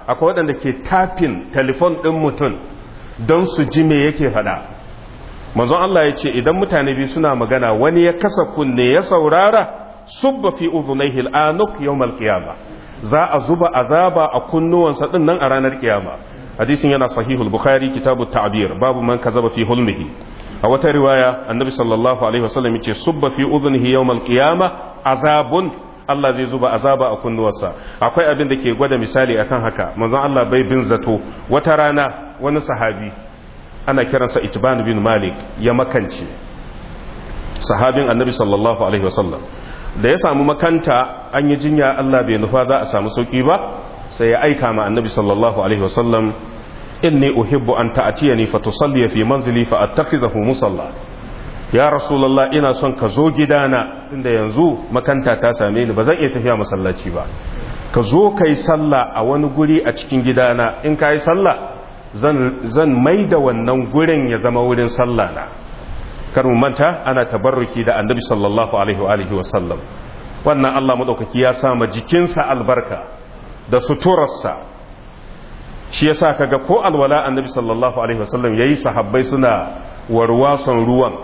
S1: akwai waɗanda ke tafin telefon ɗin mutum don su ji me yake faɗa manzon Allah ya ce idan mutane biyu suna magana wani ya kasa kunne ya saurara subba fi udhunayhi al-anuk yawm al-qiyamah za a zuba azaba a kunnuwansa din nan a ranar kiyama hadisin yana sahihul bukhari kitabu ta'bir babu man kazaba fi hulmihi a wata riwaya annabi sallallahu alaihi wasallam yace subba fi udhunihi yawm al-qiyamah azabun Allah zai zuba azaba a kunnuwarsa akwai abin da ke gwada misali akan haka manzon Allah bai bin zato wata rana wani sahabi ana kiransa itban bin malik ya makance sahabin annabi sallallahu alaihi wasallam da ya samu makanta an yi jinya Allah bai nufa za a samu sauki ba sai ya aika ma annabi sallallahu alaihi wasallam inni uhibbu an ta'tiyani fa tusalli fi manzili fa attakhizahu musalla ya rasulullah ina son ka zo gidana inda yanzu makanta ta same ni ba zan iya tafiya masallaci ba ka zo kai sallah a wani guri a cikin gidana in kai sallah zan zan maida wannan gurin ya zama wurin sallah na kar mu manta ana tabarruki da annabi sallallahu alaihi wa alihi wa sallam wannan Allah madaukaki ya sa ma jikinsa albarka da suturarsa shi yasa kaga ko alwala annabi sallallahu alaihi wa sallam yayi sahabbai suna warwason ruwan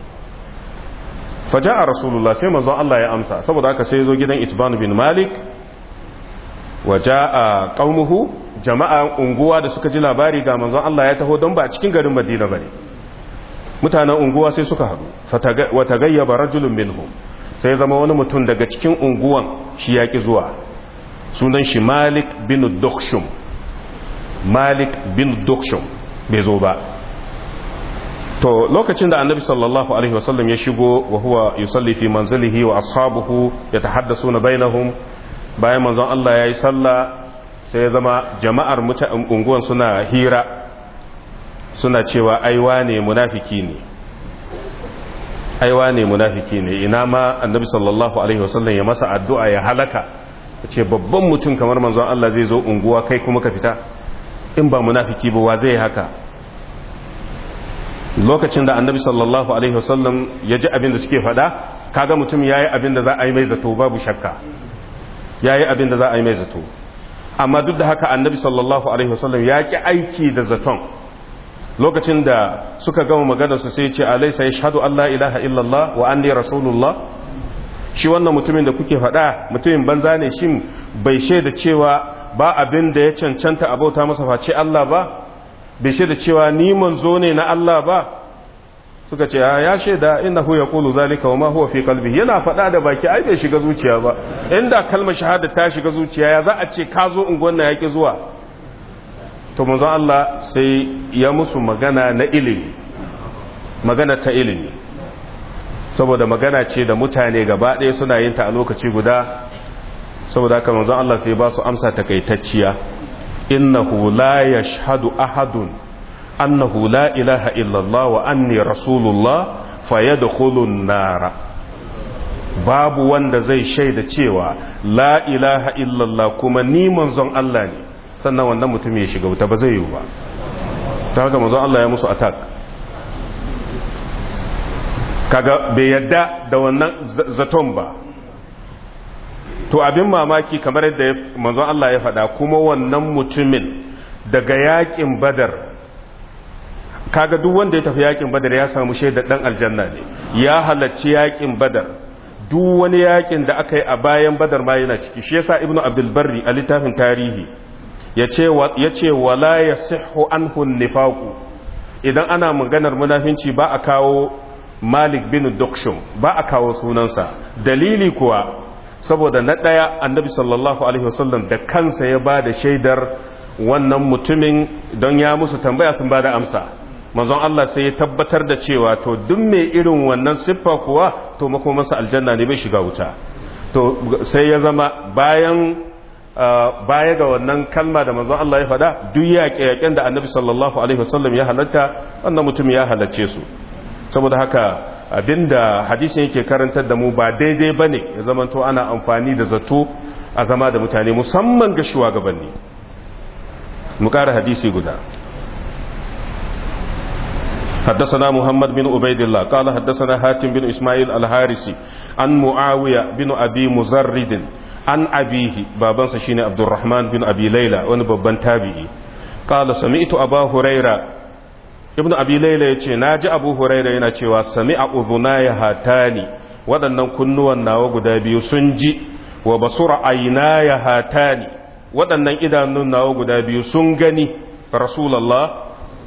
S1: faja'a rasulullah sai manzon Allah ya amsa saboda haka sai zo gidan itban bin malik wa ja'a qaumuhu jama'a unguwa da suka ji labari ga manzon Allah ya taho don ba a cikin garin Madina bane mutanen unguwa sai suka haɗu wata gayyaba rajulun minhum sai zama wani mutum daga cikin unguwan shi ya ƙi zuwa sunan shi malik bin dukshum malik bin dukshum bai zo ba to lokacin da annabi sallallahu alaihi wasallam ya shigo wa huwa yusalli fi manzilihi wa ashabuhu yatahaddasuna bainahum bayan manzon Allah yayi sallah sai ya zama jama'ar unguwan suna hira suna cewa aiwa ne munafiki ne aiwa ne munafiki ne ina ma annabi sallallahu alaihi wasallam ya masa addu'a ya halaka ya ce babban mutum kamar manzon Allah zai zo unguwa kai kuma ka fita in ba munafiki ba wa zai haka lokacin da annabi sallallahu alaihi wasallam ya ji abin da suke faɗa kaga mutum ya yi abin da za a yi mai zato babu shakka ya yi abin da za a yi mai zato amma duk da haka annabi sallallahu alaihi wasallam ya ki aiki da zaton lokacin da suka gama magana su sai ce alaisa yashhadu Allah ilaha illallah wa anni rasulullah shi wannan mutumin da kuke faɗa mutumin banza ne shin bai shaida cewa ba abin da ya cancanta a bauta masa face Allah ba bai shaida cewa ni manzo ne na Allah ba suka ce ya shaida innahu yaqulu zalika wa ma huwa fi qalbi yana faɗa da baki ai bai shiga zuciya ba inda kalmar shahada ta shiga zuciya ya za a ce ka zo unguwan na yaki zuwa to manzon Allah sai ya musu magana na ilimi magana ta ilimi saboda magana ce da mutane gaba ɗaya suna yin ta a lokaci guda saboda haka manzon Allah sai ba su amsa takaitacciya innahu la yashhadu ahadun annahu la ilaha illallah wa anni rasulullah fayadkhulun nara babu wanda zai shaida cewa la ilaha illallah kuma ni manzon Allah ne sannan wannan mutum ya shiga wuta ba zai yiwu ba ta haka manzon Allah ya musu attack kaga bai yadda da wannan zaton ba to abin mamaki kamar yadda manzon Allah ya faɗa kuma wannan mutumin daga yakin badar kaga duk wanda ya tafi yakin badar ya samu shaidar dan aljanna ne ya halarci yakin badar duk wani yakin da aka yi a bayan badar ma yana ciki shi yasa ibnu abdul barri a littafin tarihi ya ce wala ya sihu anhun nifaku idan ana maganar munafinci ba a kawo malik bin dukshum ba a kawo sunansa dalili kuwa saboda na ɗaya annabi sallallahu alaihi wasallam da kansa ya ba da shaidar wannan mutumin don ya musu tambaya sun ba da amsa manzon Allah sai ya tabbatar da cewa to duk mai irin wannan siffa kuwa to makomansa aljanna ne bai shiga wuta to sai ya zama bayan baya ga wannan kalma da manzon Allah ya faɗa duk yaƙe-yaƙen da annabi sallallahu alaihi wasallam ya halatta wannan mutum ya halarce su saboda haka abinda hadisin yake karantar da mu ba daidai bane ya zamanto ana amfani da zato a zama da mutane musamman ga shugabanni mu ƙara hadisi guda حدثنا محمد بن عبيد الله قال حدثنا حاتم بن إسماعيل الحارسي عن معاوية بن أبي مزرد an abihi babansa shine abdurrahman bin abi laila wani babban tabi'i qala sami'tu abu huraira ibnu abi laila yace naji abu huraira yana cewa sami'a udhunaya hatani waɗannan kunnuwan nawa guda biyu sun ji wa basura aynaya hatani waɗannan idanun nawa guda biyu sun gani rasulullah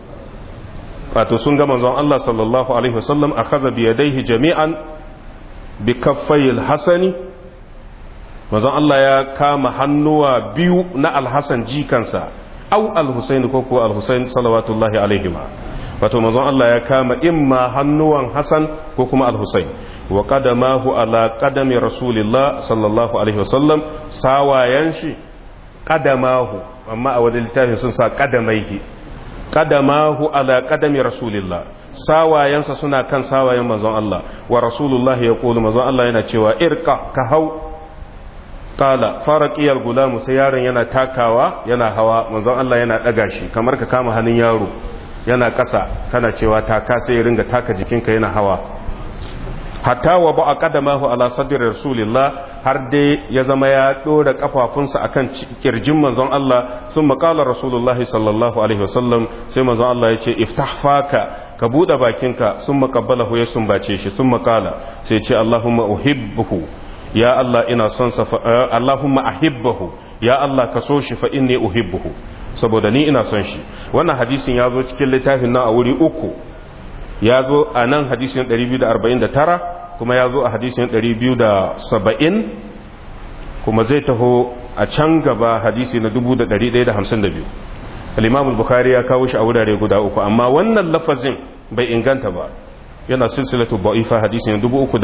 S1: wato sun ga manzon Allah sallallahu alaihi wasallam akhadha bi yadayhi jami'an bi kaffayil hasani manzon Allah ya kama hannuwa biyu na alhassan jikansa au alhusain ko ko alhusain salawatullahi alaihima wato manzon Allah ya kama imma hannuwan hasan ko kuma alhusain wa qadamahu ala qadami rasulillah sallallahu alaihi wasallam sawayan shi qadamahu amma a wani littafin sun sa qadamaihi qadamahu ala qadami rasulillah sawayansa suna kan sawayen manzon Allah wa rasulullahi ya kulu manzon Allah yana cewa irka ka hau kala farakiyar gulamu sai yaron yana takawa yana hawa manzon Allah yana daga shi kamar ka kama hannun yaro yana ƙasa kana cewa taka sai ya ringa taka jikinka yana hawa hatta wa ba a kadamahu ala sadri rasulillah har dai ya zama ya dora kafafunsa akan kirjin manzon Allah sun makala rasulullahi sallallahu alaihi wasallam sai manzon Allah ya ce iftah faka ka bude bakinka sun makabbalahu ya sumbace shi sun makala sai ce Allahumma uhibbuhu ya Allah ina son sa Allahumma ahibbahu ya Allah ka so shi fa inni uhibbuhu saboda ni ina son shi wannan hadisin ya zo cikin littafin nan a wuri uku ya zo a nan hadisin 249 kuma ya zo a hadisin 270 kuma zai taho a can gaba hadisi na 1152 al-imam al-bukhari ya kawo shi a wurare guda uku amma wannan lafazin bai inganta ba yana silsilatu ba'ifa hadisin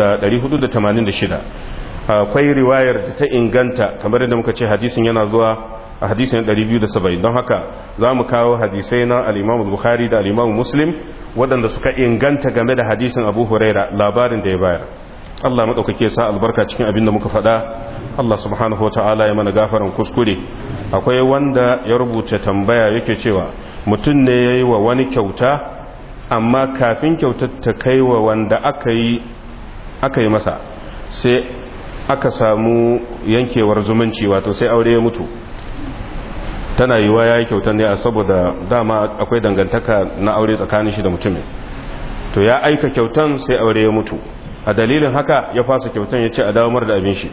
S1: 3486 akwai riwayar da ta inganta kamar yadda muka ce hadisin yana zuwa a hadisin 270 don haka za mu kawo hadisai na al'imamu bukhari da al'imamu muslim waɗanda suka inganta game da hadisin abu huraira labarin da ya bayar Allah maɗaukake sa albarka cikin abin da muka faɗa Allah subhanahu wa ta'ala ya mana gafaran kuskure akwai wanda ya rubuta tambaya yake cewa mutum ne ya yi wa wani kyauta amma kafin kyautar ta kai wa wanda aka yi masa sai aka samu yankewar zumunci wato sai aure ya mutu tana yiwa ya yi kyautar ne a saboda dama akwai dangantaka na aure tsakanin shi da mutumin to ya aika kyautan sai aure ya mutu a dalilin haka ya fasa kyautan ya ce a damar da abin shi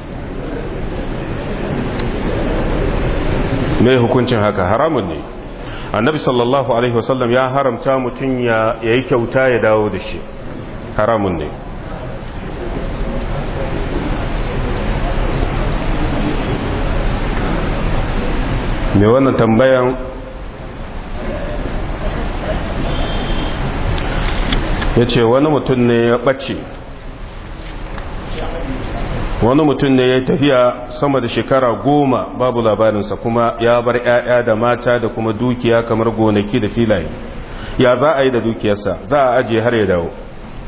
S1: mai hukuncin haka haramun ne annabi sallallahu alaihi wasallam ya haramta mutum ya yi kyauta ya dawo da shi haramun ne mai wannan tambayan ya ce wani mutum ne ya ɓace wani mutum ne ya tafiya sama da shekara goma babu labarinsa kuma ya bar 'ya'ya da mata da kuma dukiya kamar gonaki da filaye ya za a yi da dukiyarsa za a ajiye har ya dawo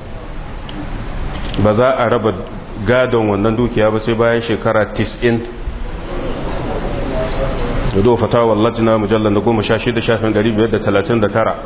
S1: ba za a raba gadon wannan dukiya ba sai bayan shekara 90 da do fatawa lajina mujallar na goma sha shida shafin dari biyar da talatin da tara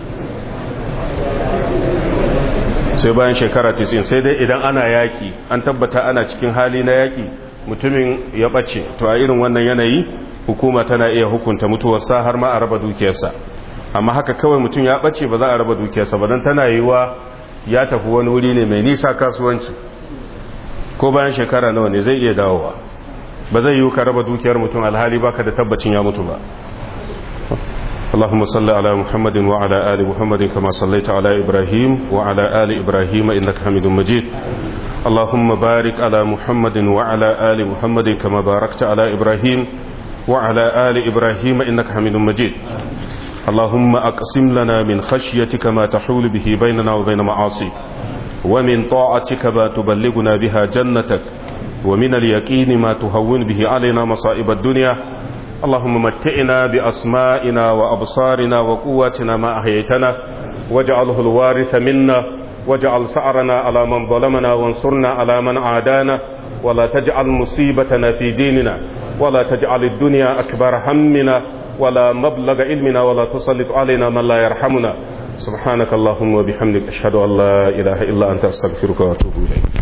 S1: sai bayan shekara tisin sai dai idan ana yaki an tabbata ana cikin hali na yaki mutumin ya ɓace to a irin wannan yanayi hukuma tana iya hukunta mutuwarsa har ma a raba dukiyarsa amma haka kawai mutum ya ɓace ba za a raba dukiyarsa ba don tana yiwa ya tafi wani wuri ne mai nisa kasuwanci ko bayan shekara nawa ne zai iya dawowa ba zai yi ka raba dukiyar mutum alhali baka da tabbacin ya mutu ba اللهم صل على محمد وعلى آل محمد كما صليت على إبراهيم وعلى آل إبراهيم إنك حميد مجيد اللهم بارك على محمد وعلى آل محمد كما باركت على إبراهيم وعلى آل إبراهيم إنك حميد مجيد اللهم أقسم لنا من خشيتك ما تحول به بيننا وبين معاصيك ومن طاعتك ما تبلغنا بها جنتك ومن اليقين ما تهون به علينا مصائب الدنيا اللهم متئنا بأسمائنا وأبصارنا وقواتنا ما أحييتنا واجعله الوارث منا واجعل سعرنا على من ظلمنا وانصرنا على من عادانا ولا تجعل مصيبتنا في ديننا ولا تجعل الدنيا أكبر همنا ولا مبلغ علمنا ولا تسلط علينا من لا يرحمنا سبحانك اللهم وبحمدك أشهد أن لا إله إلا أنت أستغفرك وأتوب إليك